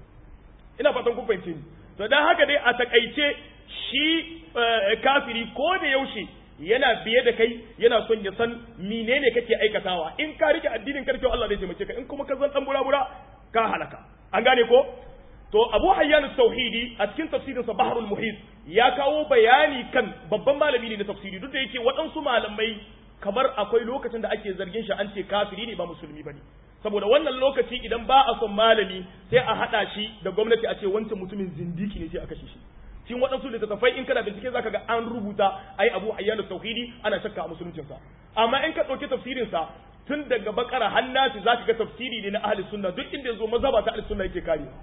ina fatan kun fahimce ni to dan haka dai a takaice shi kafiri ko da yaushe yana biye da kai yana son ya san menene kake aikatawa in ka rike addinin karkewa Allah zai taimake ka in kuma ka zan dan burabura ka halaka an gane ko to Abu Hayyan tauhidi a cikin tafsirin sa Bahrul Muhit ya kawo bayani kan babban malami ne na tafsiri duk da yake waɗansu malamai kamar akwai lokacin da ake zargin shi an ce kafiri ne ba musulmi bane saboda wannan lokaci idan ba a son malami sai a hada shi da gwamnati a ce wancan mutumin zindiki ne sai a kashe shi cikin waɗansu littattafai in kana bincike zaka ga an rubuta ai Abu Hayyan tauhidi ana shakka a musuluncin sa amma in ka ɗauki tafsirin sa tun daga bakara hannati zaka ga tafsiri ne na ahli sunna duk inda yazo mazhaba ta ahli sunna yake karewa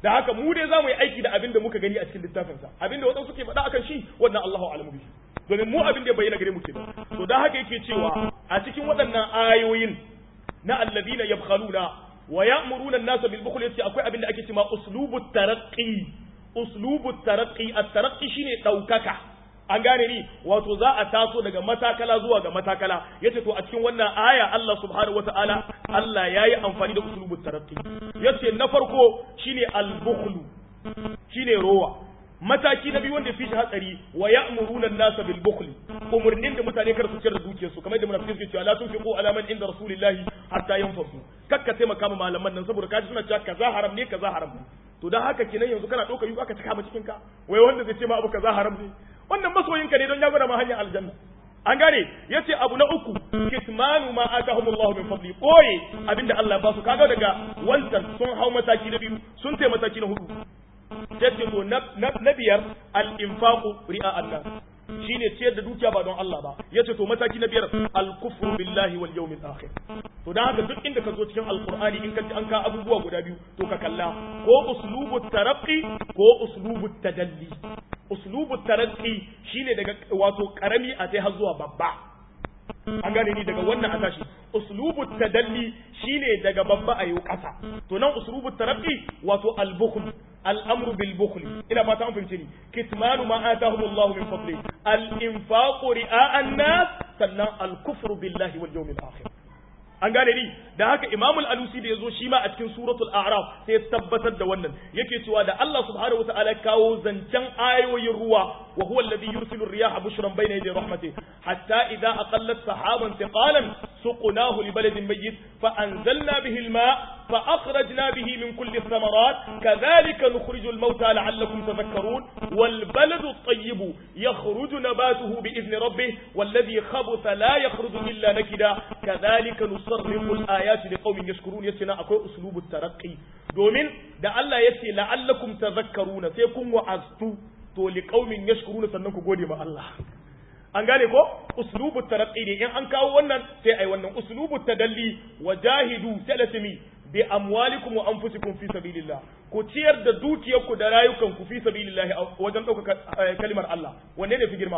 da haka mu dai zamu yi aiki da abin da muka gani a cikin littafin sa abin da wadansu suke faɗa akan shi wannan Allahu a'lamu bihi domin mu abin da ya bayyana gare mu kenan to da haka yake cewa a cikin waɗannan ayoyin na alladhina yabkhaluna wa ya'muruna an-nasa bil bukhl yace akwai abin da ake cewa uslubut taraqqi uslubut taraqqi at-taraqqi shine daukaka an gane ni wato za a taso daga matakala zuwa ga matakala yace to a cikin wannan aya Allah subhanahu wataala Allah yayi amfani da uslubut taraqqi yace na farko shine al-bukhlu shine rowa mataki na biyu wanda fi shi hatsari wa ya'muruna an-nasa bil bukhl umurnin da mutane kar su ciyar da dukiyarsu kamar da munafikai suke cewa la tunfiqu ala man inda rasulillahi hatta yanfasu kakka taimaka ma malaman nan saboda kaji suna cewa kaza haram ne kaza haram ne to dan haka kenan yanzu kana ɗaukar yuka ka taka cikin ka wai wanda zai ce ma abu kaza haram ne wannan masoyinka ne don ya gwada ma hanyar aljanna an gane yace abu na uku kitmanu ma atahumullahu min fadli boye abinda Allah ya ba su kaga daga wancan sun hau mataki na biyu sun tai mataki na hudu yace to na biyar al-infaqu ri'a Allah shine ciyar da dukiya ba don Allah ba yace to mataki na biyar al-kufru billahi wal yawmil akhir to dan haka duk inda ka zo cikin alqur'ani in ka ji an ka abubuwa guda biyu to ka kalla ko uslubu taraqqi ko uslubu tadalli uslubu taraqqi shine daga wato karami a sai har zuwa babba an gane ni daga wannan a tashi uslubu tadalli shine daga babba a yau kasa to nan uslubu taraqqi wato al-bukhl al-amru bil bukhl ina fata an fahimce ni kitmanu ma atahum Allah min fadli al-infaqu ri'a an-nas sannan al-kufru billahi wal yawmil akhir an gane ni da haka Imam al-Alusi da yazo shi ma a cikin suratul A'raf sai ya tabbatar da wannan yake cewa da Allah subhanahu wa ta'ala kawo zancen ayoyin ruwa wa huwa alladhi yursilu ar-riyaha bushran bayna yaday rahmatihi hatta idha aqallat sahaban thiqalan suqnahu li baladin mayyit fa anzalna bihi al-ma' fa akhrajna bihi min kulli ath-thamarat kadhalika nukhriju al-mauta la'allakum tadhakkarun wal baladu at-tayyib yakhruju nabatuhu bi idhni rabbih والذي خبث لا يخرج إلا نكدا كذلك نصرف الآيات لقوم يشكرون يسنا أكو أسلوب الترقي دومين دا الله يسي لعلكم تذكرون سيكون وعزتو تو لقوم يشكرون سننكو قولي ما الله an gane ko uslubu taraqqi ne in an kawo wannan sai ai wannan uslubu tadalli wajahidu salatimi bi amwalikum wa anfusikum fi sabilillah ku ciyar da dukiyarku da rayukanku fi sabilillah wajen ɗaukaka kalimar Allah wanne ne fi girma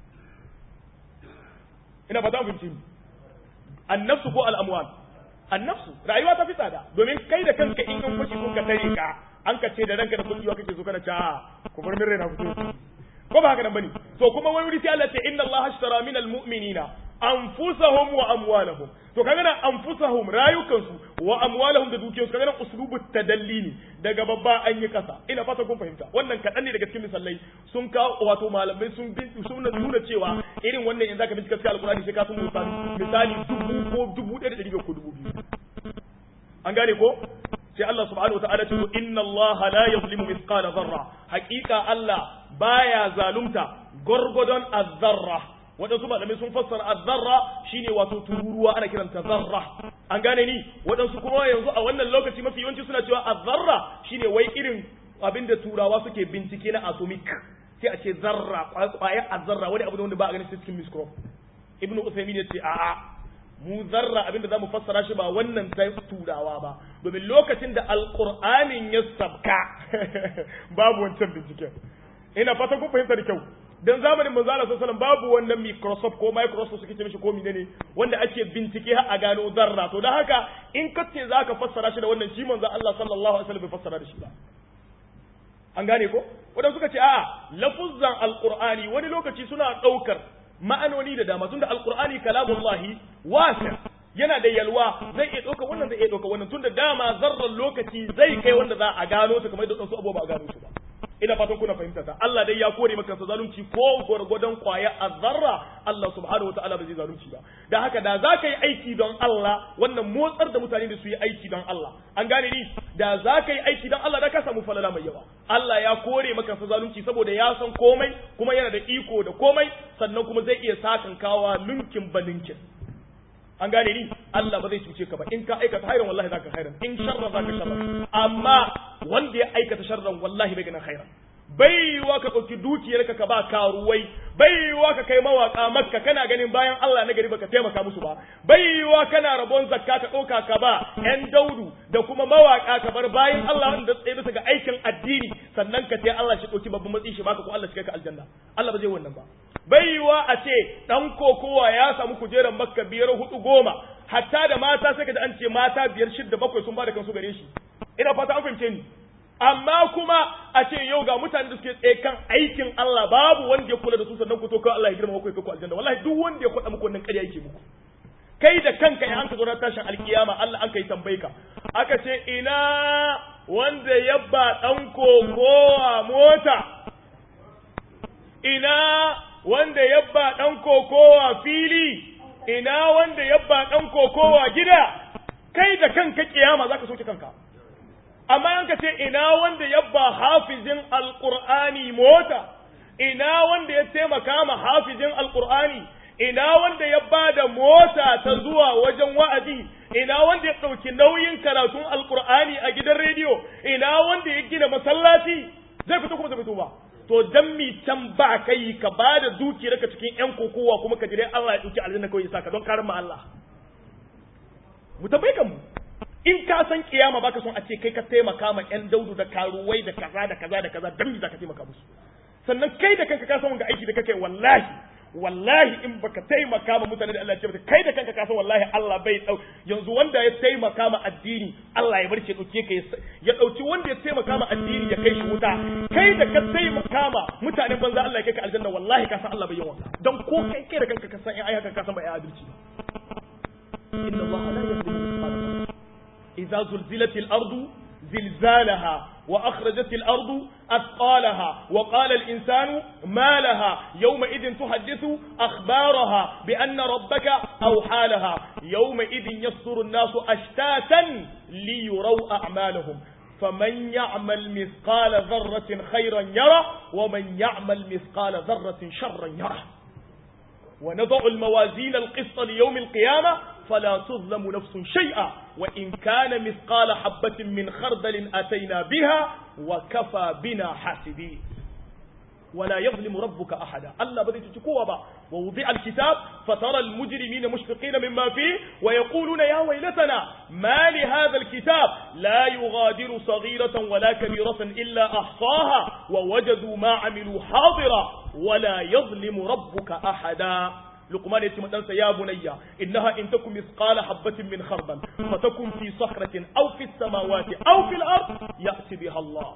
ina ba ta fahimci annafsu ko al'amwal annafsu rayuwa ta fi tsada domin kai da kanka in an fashi sun ka tare ka an ka ce da ranka da kuɗi kake so kana ta ku bar min raina fito ko ba haka nan bane to kuma wai wuri sai Allah ce inna Allah ashtara min almu'minina anfusahum wa amwalahum to kaga nan anfusahum rayukansu wa amwalahum da dukiyarsu kaga nan uslubu tadalli ne daga babba an yi kasa ina fata kun fahimta wannan kaɗan ne daga cikin misalai sun kawo wato malamai sun sun nuna cewa irin wannan in zaka bincika cikin alkurani sai ka sun misali misali dubu ko dubu ɗaya da ɗari ko dubu biyu an gane ko sai Allah subhanahu wataala ce inna Allah la yuzlimu mithqala dharra haqiqa Allah baya zalunta gorgodon azzarra waɗansu malamai sun fassara azzarra shine wato tururuwa ana kiranta zarra an gane ni waɗansu kuma yanzu a wannan lokaci mafi yawanci suna cewa azzarra shine wai irin abin da turawa suke bincike na atomic sai a ce zarra kwaya azzarra wani abu ne wanda ba a ganin cikin microscope ibnu usaymin ya ce a'a mu zarra abinda zamu fassara shi ba wannan ta turawa ba domin lokacin da alqur'anin ya sabka babu wancan binciken ina fatan kun fahimta da kyau dan zamanin manzo Allah sallallahu babu wannan Microsoft ko Microsoft suke ce mishi ko menene wanda ake bincike har a gano zarra to dan haka in ka ce zaka fassara shi da wannan shi manzo Allah sallallahu alaihi wasallam bai fassara da shi ba an gane ko wadanda suka ce a'a lafuzzan alqur'ani wani lokaci suna daukar ma'anoni da dama tunda alqur'ani kalamullahi wasi yana da yalwa zai iya ɗauka wannan zai iya ɗauka wannan tunda dama zarran lokaci zai kai wanda za a gano ta kamar yadda wasu abubuwa ba a gano su ba ina fatan kuna fahimta ta Allah dai ya kore maka sa zalunci ko gwargwadon kwaya azzarra Allah subhanahu wataala ba zai zalunci ba da haka da za ka yi aiki don Allah wannan motsar da mutane da su yi aiki don Allah an gane ni da za ka yi aiki don Allah da ka samu falala mai yawa Allah ya kore maka sa zalunci saboda ya san komai kuma yana da iko da komai sannan kuma zai iya sakan kawa lunkin balinkin an gane ni Allah ba zai cuce ka ba in ka aikata hairan wallahi zaka hairan in sharra zaka sharra amma wanda ya aikata sharran wallahi bai ganin hairan bai yiwa ka ɗauki dukiyarka ka ba karuwai bai yiwa ka kai mawaka makka kana ganin bayan Allah na gari baka taimaka musu ba bai yiwa kana rabon zakka ka ɗauka ka ba ƴan daudu da kuma mawaka ka bar bayan Allah wanda tsaye bisa ga aikin addini sannan ka sai Allah shi ɗauki babban matsi shi baka ko Allah shi kai ka aljanna Allah ba zai wannan ba bai yiwa a ce dan kokowa ya samu kujerar makka biyar hudu goma hatta da mata sai ka da an ce mata biyar shidda bakwai sun ba da kansu gare shi ina fata an fahimce ni amma kuma a ce yau ga mutane da suke tsaye kan aikin Allah babu wanda ya kula da su sannan ku to kai Allah ya girma ku kai ku aljanna wallahi duk wanda ya kwada muku wannan ƙarya yake muku kai da kanka in an ka zo na tashin alkiyama Allah an kai tambaye ka aka ce ina wanda ya ba dan kokowa mota ina wanda ya ba dan kokowa fili ina wanda ya ba dan kokowa gida kai da kanka kiyama zaka soke kanka amma an ka ce ina wanda ya ba hafizin alqur'ani mota ina wanda ya taimaka ma hafizin alqur'ani ina wanda ya ba da mota ta zuwa wajen wa'azi ina wanda ya ɗauki nauyin karatun alqur'ani a gidan rediyo ina wanda ya gina masallaci zai fito kuma zai fito ba to dan mi can ba kai ka ba da dukiyarka cikin yan kokowa kuma ka jire Allah ya dauki aljanna kawai ya saka don karin ma Allah mu tambaye kan mu in ka san kiyama baka son a ce kai ka taimaka ma yan daudu da karuwai da kaza da kaza da kaza dan mi zaka taimaka musu sannan kai da kanka ka san wanga aiki da kake wallahi wallahi in baka taimaka ma mutane da Allah ya ce kai da kanka ka san wallahi Allah bai dau yanzu wanda ya taimaka ma addini Allah ya barke dauke ka ya dauki wanda ya taimaka ma addini ya kai shi wuta kai da ka taimaka ma mutanen banza Allah ya kai ka aljanna wallahi ka san Allah bai yi wannan dan ko kai kai da kanka ka san in ai haka ka san bai adalci inna Allah la yuzlimu mithqala idza zulzilatil ardu زلزالها وأخرجت الأرض أثقالها وقال الإنسان ما لها يومئذ تحدث أخبارها بأن ربك أوحى لها يومئذ يصدر الناس أشتاتا ليروا أعمالهم فمن يعمل مثقال ذرة خيرا يرى ومن يعمل مثقال ذرة شرا يرى ونضع الموازين القسط ليوم القيامة فلا تظلم نفس شيئا وإن كان مثقال حبة من خردل أتينا بها وكفى بنا حاسبين ولا يظلم ربك أحدا ألا بدي تتكوى با ووضع الكتاب فترى المجرمين مشفقين مما فيه ويقولون يا ويلتنا ما لهذا الكتاب لا يغادر صغيرة ولا كبيرة إلا أحصاها ووجدوا ما عملوا حاضرا ولا يظلم ربك أحدا لقمان يتم أنسى يا بني إنها إن تكن مثقال حبة من خردل فتكن في صخرة أو في السماوات أو في الأرض يأتي بها الله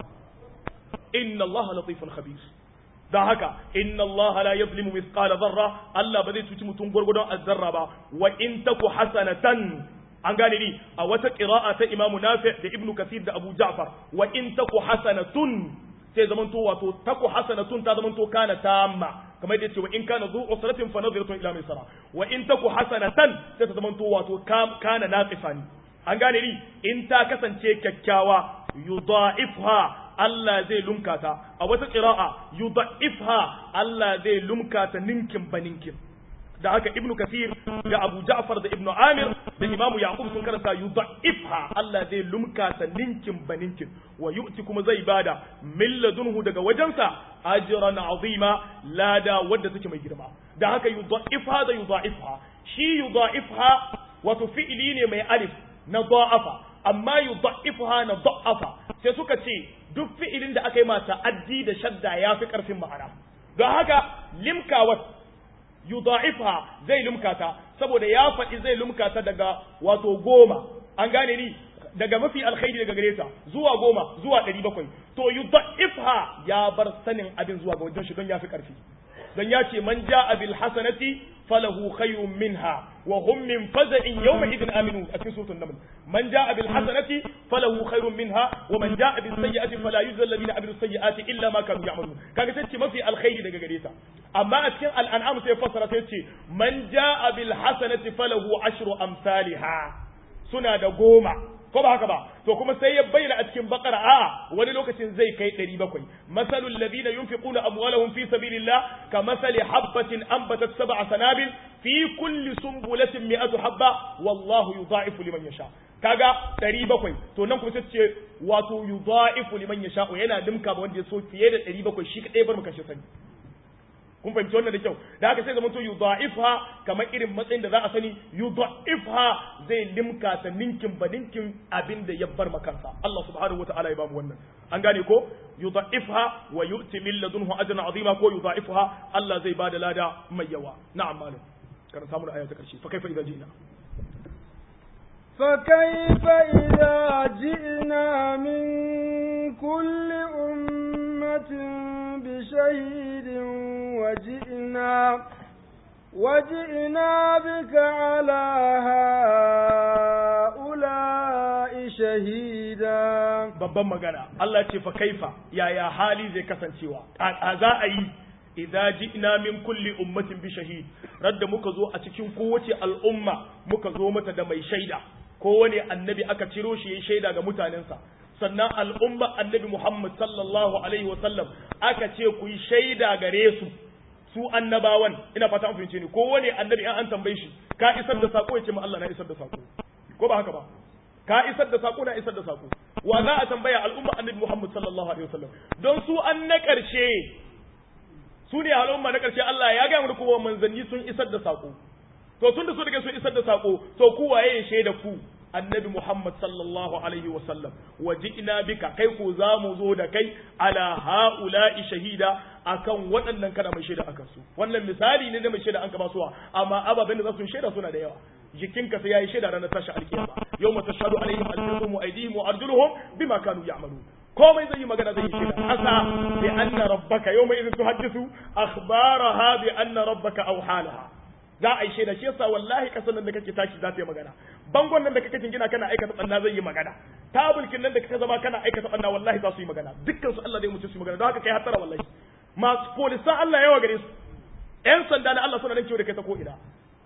إن الله لطيف خبير da haka inna Allah la yuzlimu mithqala dharra Allah ba zai cuci mutum gurgudun azzarra ba wa in taku hasanatan an gane ni a wata qira'a ta Imam Nafi' da Ibn Kathir da Abu Ja'far wa in taku hasanatun sai zaman to wato taku hasanatun ta zaman to kana tamma kamar yadda ce wa in kana zu usratin fa nadhiratun ila maisara wa in taku hasanatan sai ta zaman to wato kana naqifani an gane ni in ta kasance kyakkyawa yudha'ifha Allah zai lumka ta a wata qira'a yudha'ifha Allah zai lumka ta ninkin baninkin da haka ibnu kasir da abu ja'far da ibnu amir da imamu yaqub sun karanta yudha'ifha Allah zai lumka ta ninkin baninkin wa yu'ti kuma zai bada min ladunhu daga wajensa ajran azima lada wadda take mai girma da haka yudha'ifha da yudha'ifha shi yudha'ifha wato fi'ili ne mai alif na da'afa amma yudha'ifha na da'afa sai suka ce duk fi'ilin da aka yi mata addi da shadda ya fi ƙarfin ma'ana don haka limkawat yudha'ifha zai lumkata saboda ya faɗi zai lumkata daga wato goma an gane ni daga mafi alkhairi daga gare ta zuwa goma zuwa ɗari bakwai to yudha'ifha ya bar sanin abin zuwa ga wajen shi don ya fi ƙarfi don ya ce man ja'a bil hasanati falahu khayrun minha wa hum min faza'in yawma idin aminu a cikin suratul naml man ja'a bil hasanati falahu khayrun minha wa man ja'a bis sayyi'ati fala yujzal ladina amilu sayyi'ati illa ma kanu ya'malun kaga sai ce mafi alkhairi daga gare ta amma a cikin al'an'am sai fassara sai ce man ja'a bil hasanati falahu ashru amsalha suna da goma ko ba haka ba to kuma sai ya bayyana a cikin bakara a wani lokacin zai kai 700 masalul ladina yunfiquna amwalahum fi sabilillah ka masali habatin anbatat sab'a sanabil fi kulli sunbulatin mi'atu habba wallahu yudha'ifu liman yasha kaga 700 to nan kuma sai ce wato yudha'ifu liman yasha'u yana dimka ba wanda ya so fiye da 700 shi kadai bar mu kashe sani kun fahimci wannan da kyau da haka sai zama to yudha'ifha kamar irin matsayin da za a sani yudha'ifha zai limka ta ninkin ba ninkin abin da ya bar makansa Allah subhanahu wataala ya bamu wannan an gane ko yudha'ifha wa yu'ti min ladunhu ajran azima ko yudha'ifha Allah zai bada lada mai yawa na'am malam kana samu aya ta karshe fa kaifa idza ji'na فكيف إذا جئنا من كل أمة بشهيد وجئنا وجئنا بك على هؤلاء شهيدا babban magana Allah ce fa kaifa yaya hali zai kasancewa a za a yi idza ji'na min kulli ummatin bi shahid radda muka zo a cikin kowace al'umma muka zo mata da mai shaida kowane annabi aka ciro shi ya shaida ga mutanensa sannan al'umma annabi Muhammad sallallahu alaihi wa sallam aka ce ku yi shaida gare su su annabawan ina fata an fahimce ni kowane annabi an tambaye shi ka isar da sako ya ce ma Allah na isar da sako ko ba haka ba ka isar da sako na isar da sako wa za a tambaya al'umma annabi Muhammad sallallahu alaihi wa sallam don su an na karshe su ne al'umma na karshe Allah ya ga mu kuma manzanni sun isar da sako to tun da su daga sun isar da sako to ku waye ya shaida ku annabi Muhammad sallallahu alaihi wa sallam waji'na bika kai ko za mu zo da kai ala haula'i shahida akan waɗannan kana mai shaida akan su wannan misali ne da mai shaida an ka basuwa amma ababen da za su shaida suna da yawa jikinka sai yayi shaida ranar tashi alkiyama yawma tashhadu alaihim alsinhum wa aydihim wa arjuluhum bima kanu ya'malun komai zai yi magana zai yi shaida asa bi anna rabbaka yawma idhin tuhaddisu akhbaraha bi anna rabbaka awhalaha za a yi shaida shi yasa wallahi kasan nan da kake tashi za ta yi magana bangon nan da kake gina kana aikata tsanna zai yi magana tabulkin nan da kake zama kana aikata tsanna wallahi za su yi magana dukkan su Allah zai mutu su yi magana don haka kai hatara wallahi masu polisan Allah yawa gare su yan sanda na Allah suna nan kiwo da kai ta ko ina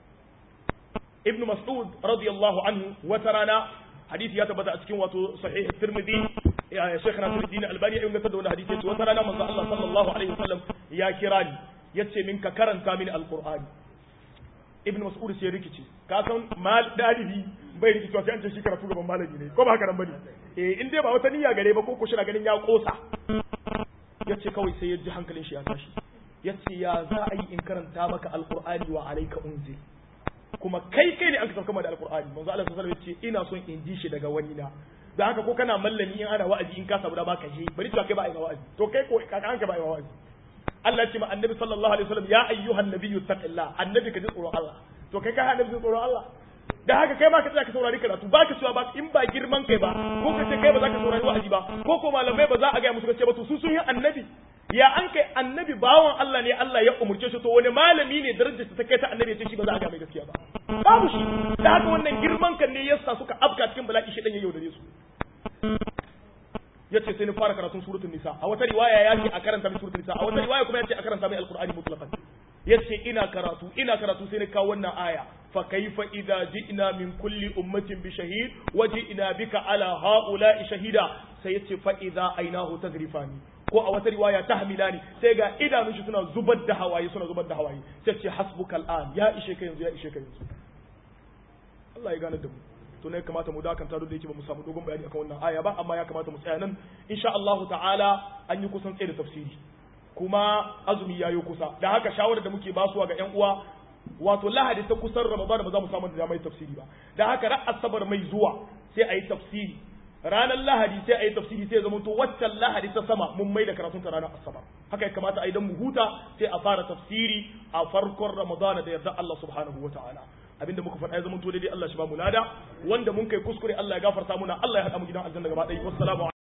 ibnu mas'ud radiyallahu anhu wata rana hadisi ya tabbata a cikin wato sahih tirmidhi ya shaykh nasiruddin albani ya inganta da wannan hadisi yace wata rana manzo Allah sallallahu alaihi wasallam ya kira ni yace min ka karanta mini alqur'ani ibn mas'ud sai rikici ka san mal dalibi bai rikici sai an ce shi karatu gaban malami ne ko ba haka nan bane eh in dai ba wata niyya gare ba ko ko shi na ganin ya kosa yace kawai sai ya ji hankalin shi ya tashi yace ya za a yi in karanta maka alqur'ani wa alayka unzil kuma kai kai ne an ka sauka da alqur'ani manzo Allah sallallahu alaihi wasallam yace ina son in ji shi daga wani na da haka ko kana mallami in ana wa'azi in ka samu da baka je bari to kai ba ai wa'azi to kai ko ka an ka ba ai wa'azi Allah ya ce ma annabi sallallahu alaihi wasallam ya ayyuhan nabiyyu taqillah annabi ka ji tsoron Allah to kai ka annabi ji tsoron Allah da haka kai ma ka tsaya ka saurari karatu ba ka cewa ba in ba girman kai ba ko ka ce kai ba za ka saurari wa'azi ba ko ko malamai ba za a ga musu ce ba to su sun yi annabi ya an kai annabi bawan Allah ne Allah ya umurce shi to wani malami ne darajar ta kai ta annabi ya ce shi ba za a ga mai gaskiya ba babu shi da haka wannan girman kan ne yasa suka afka cikin bala'i shi dan ya yaudare su yace sai ni fara karatun suratul nisa a wata riwaya ya ce a karanta mai suratul nisa a wata riwaya kuma ya ce a karanta mai alqur'ani mutlaqan yace ina karatu ina karatu sai ni kawo wannan aya fa kaifa idza ji'na min kulli ummatin bi shahid wa ji'na bika ala haula'i shahida sai yace fa idza ainahu tazrifani ko a wata riwaya tahmilani sai ga idanun shi suna zubar da hawaye suna zubar da hawaye sai ce hasbukal an ya ishe ka yanzu ya ishe ka yanzu Allah ya gane da mu to ne kamata mu dakanta duk da yake ba mu samu dogon bayani akan wannan aya ba amma ya kamata mu tsaya nan insha Allah ta'ala an yi kusan tsaye da tafsiri kuma azumi ya yi kusa da haka shawarar da muke basuwa ga yan uwa wato lahadi ta kusan ramadan ba za mu samu da mai tafsiri ba da haka ran asabar mai zuwa sai a yi tafsiri ranar lahadi sai a yi tafsiri sai zama to waccan lahadi ta sama mun mai da karatun ta ranar asabar haka ya kamata a yi dan mu huta sai a fara tafsiri a farkon ramadana da yarda Allah subhanahu wa ta'ala abinda muka faɗa ya zama to daidai Allah shi ba mu lada wanda mun kai kuskure Allah ya gafarta muna Allah ya haɗa mu gidan aljanna gaba ɗaya wassalamu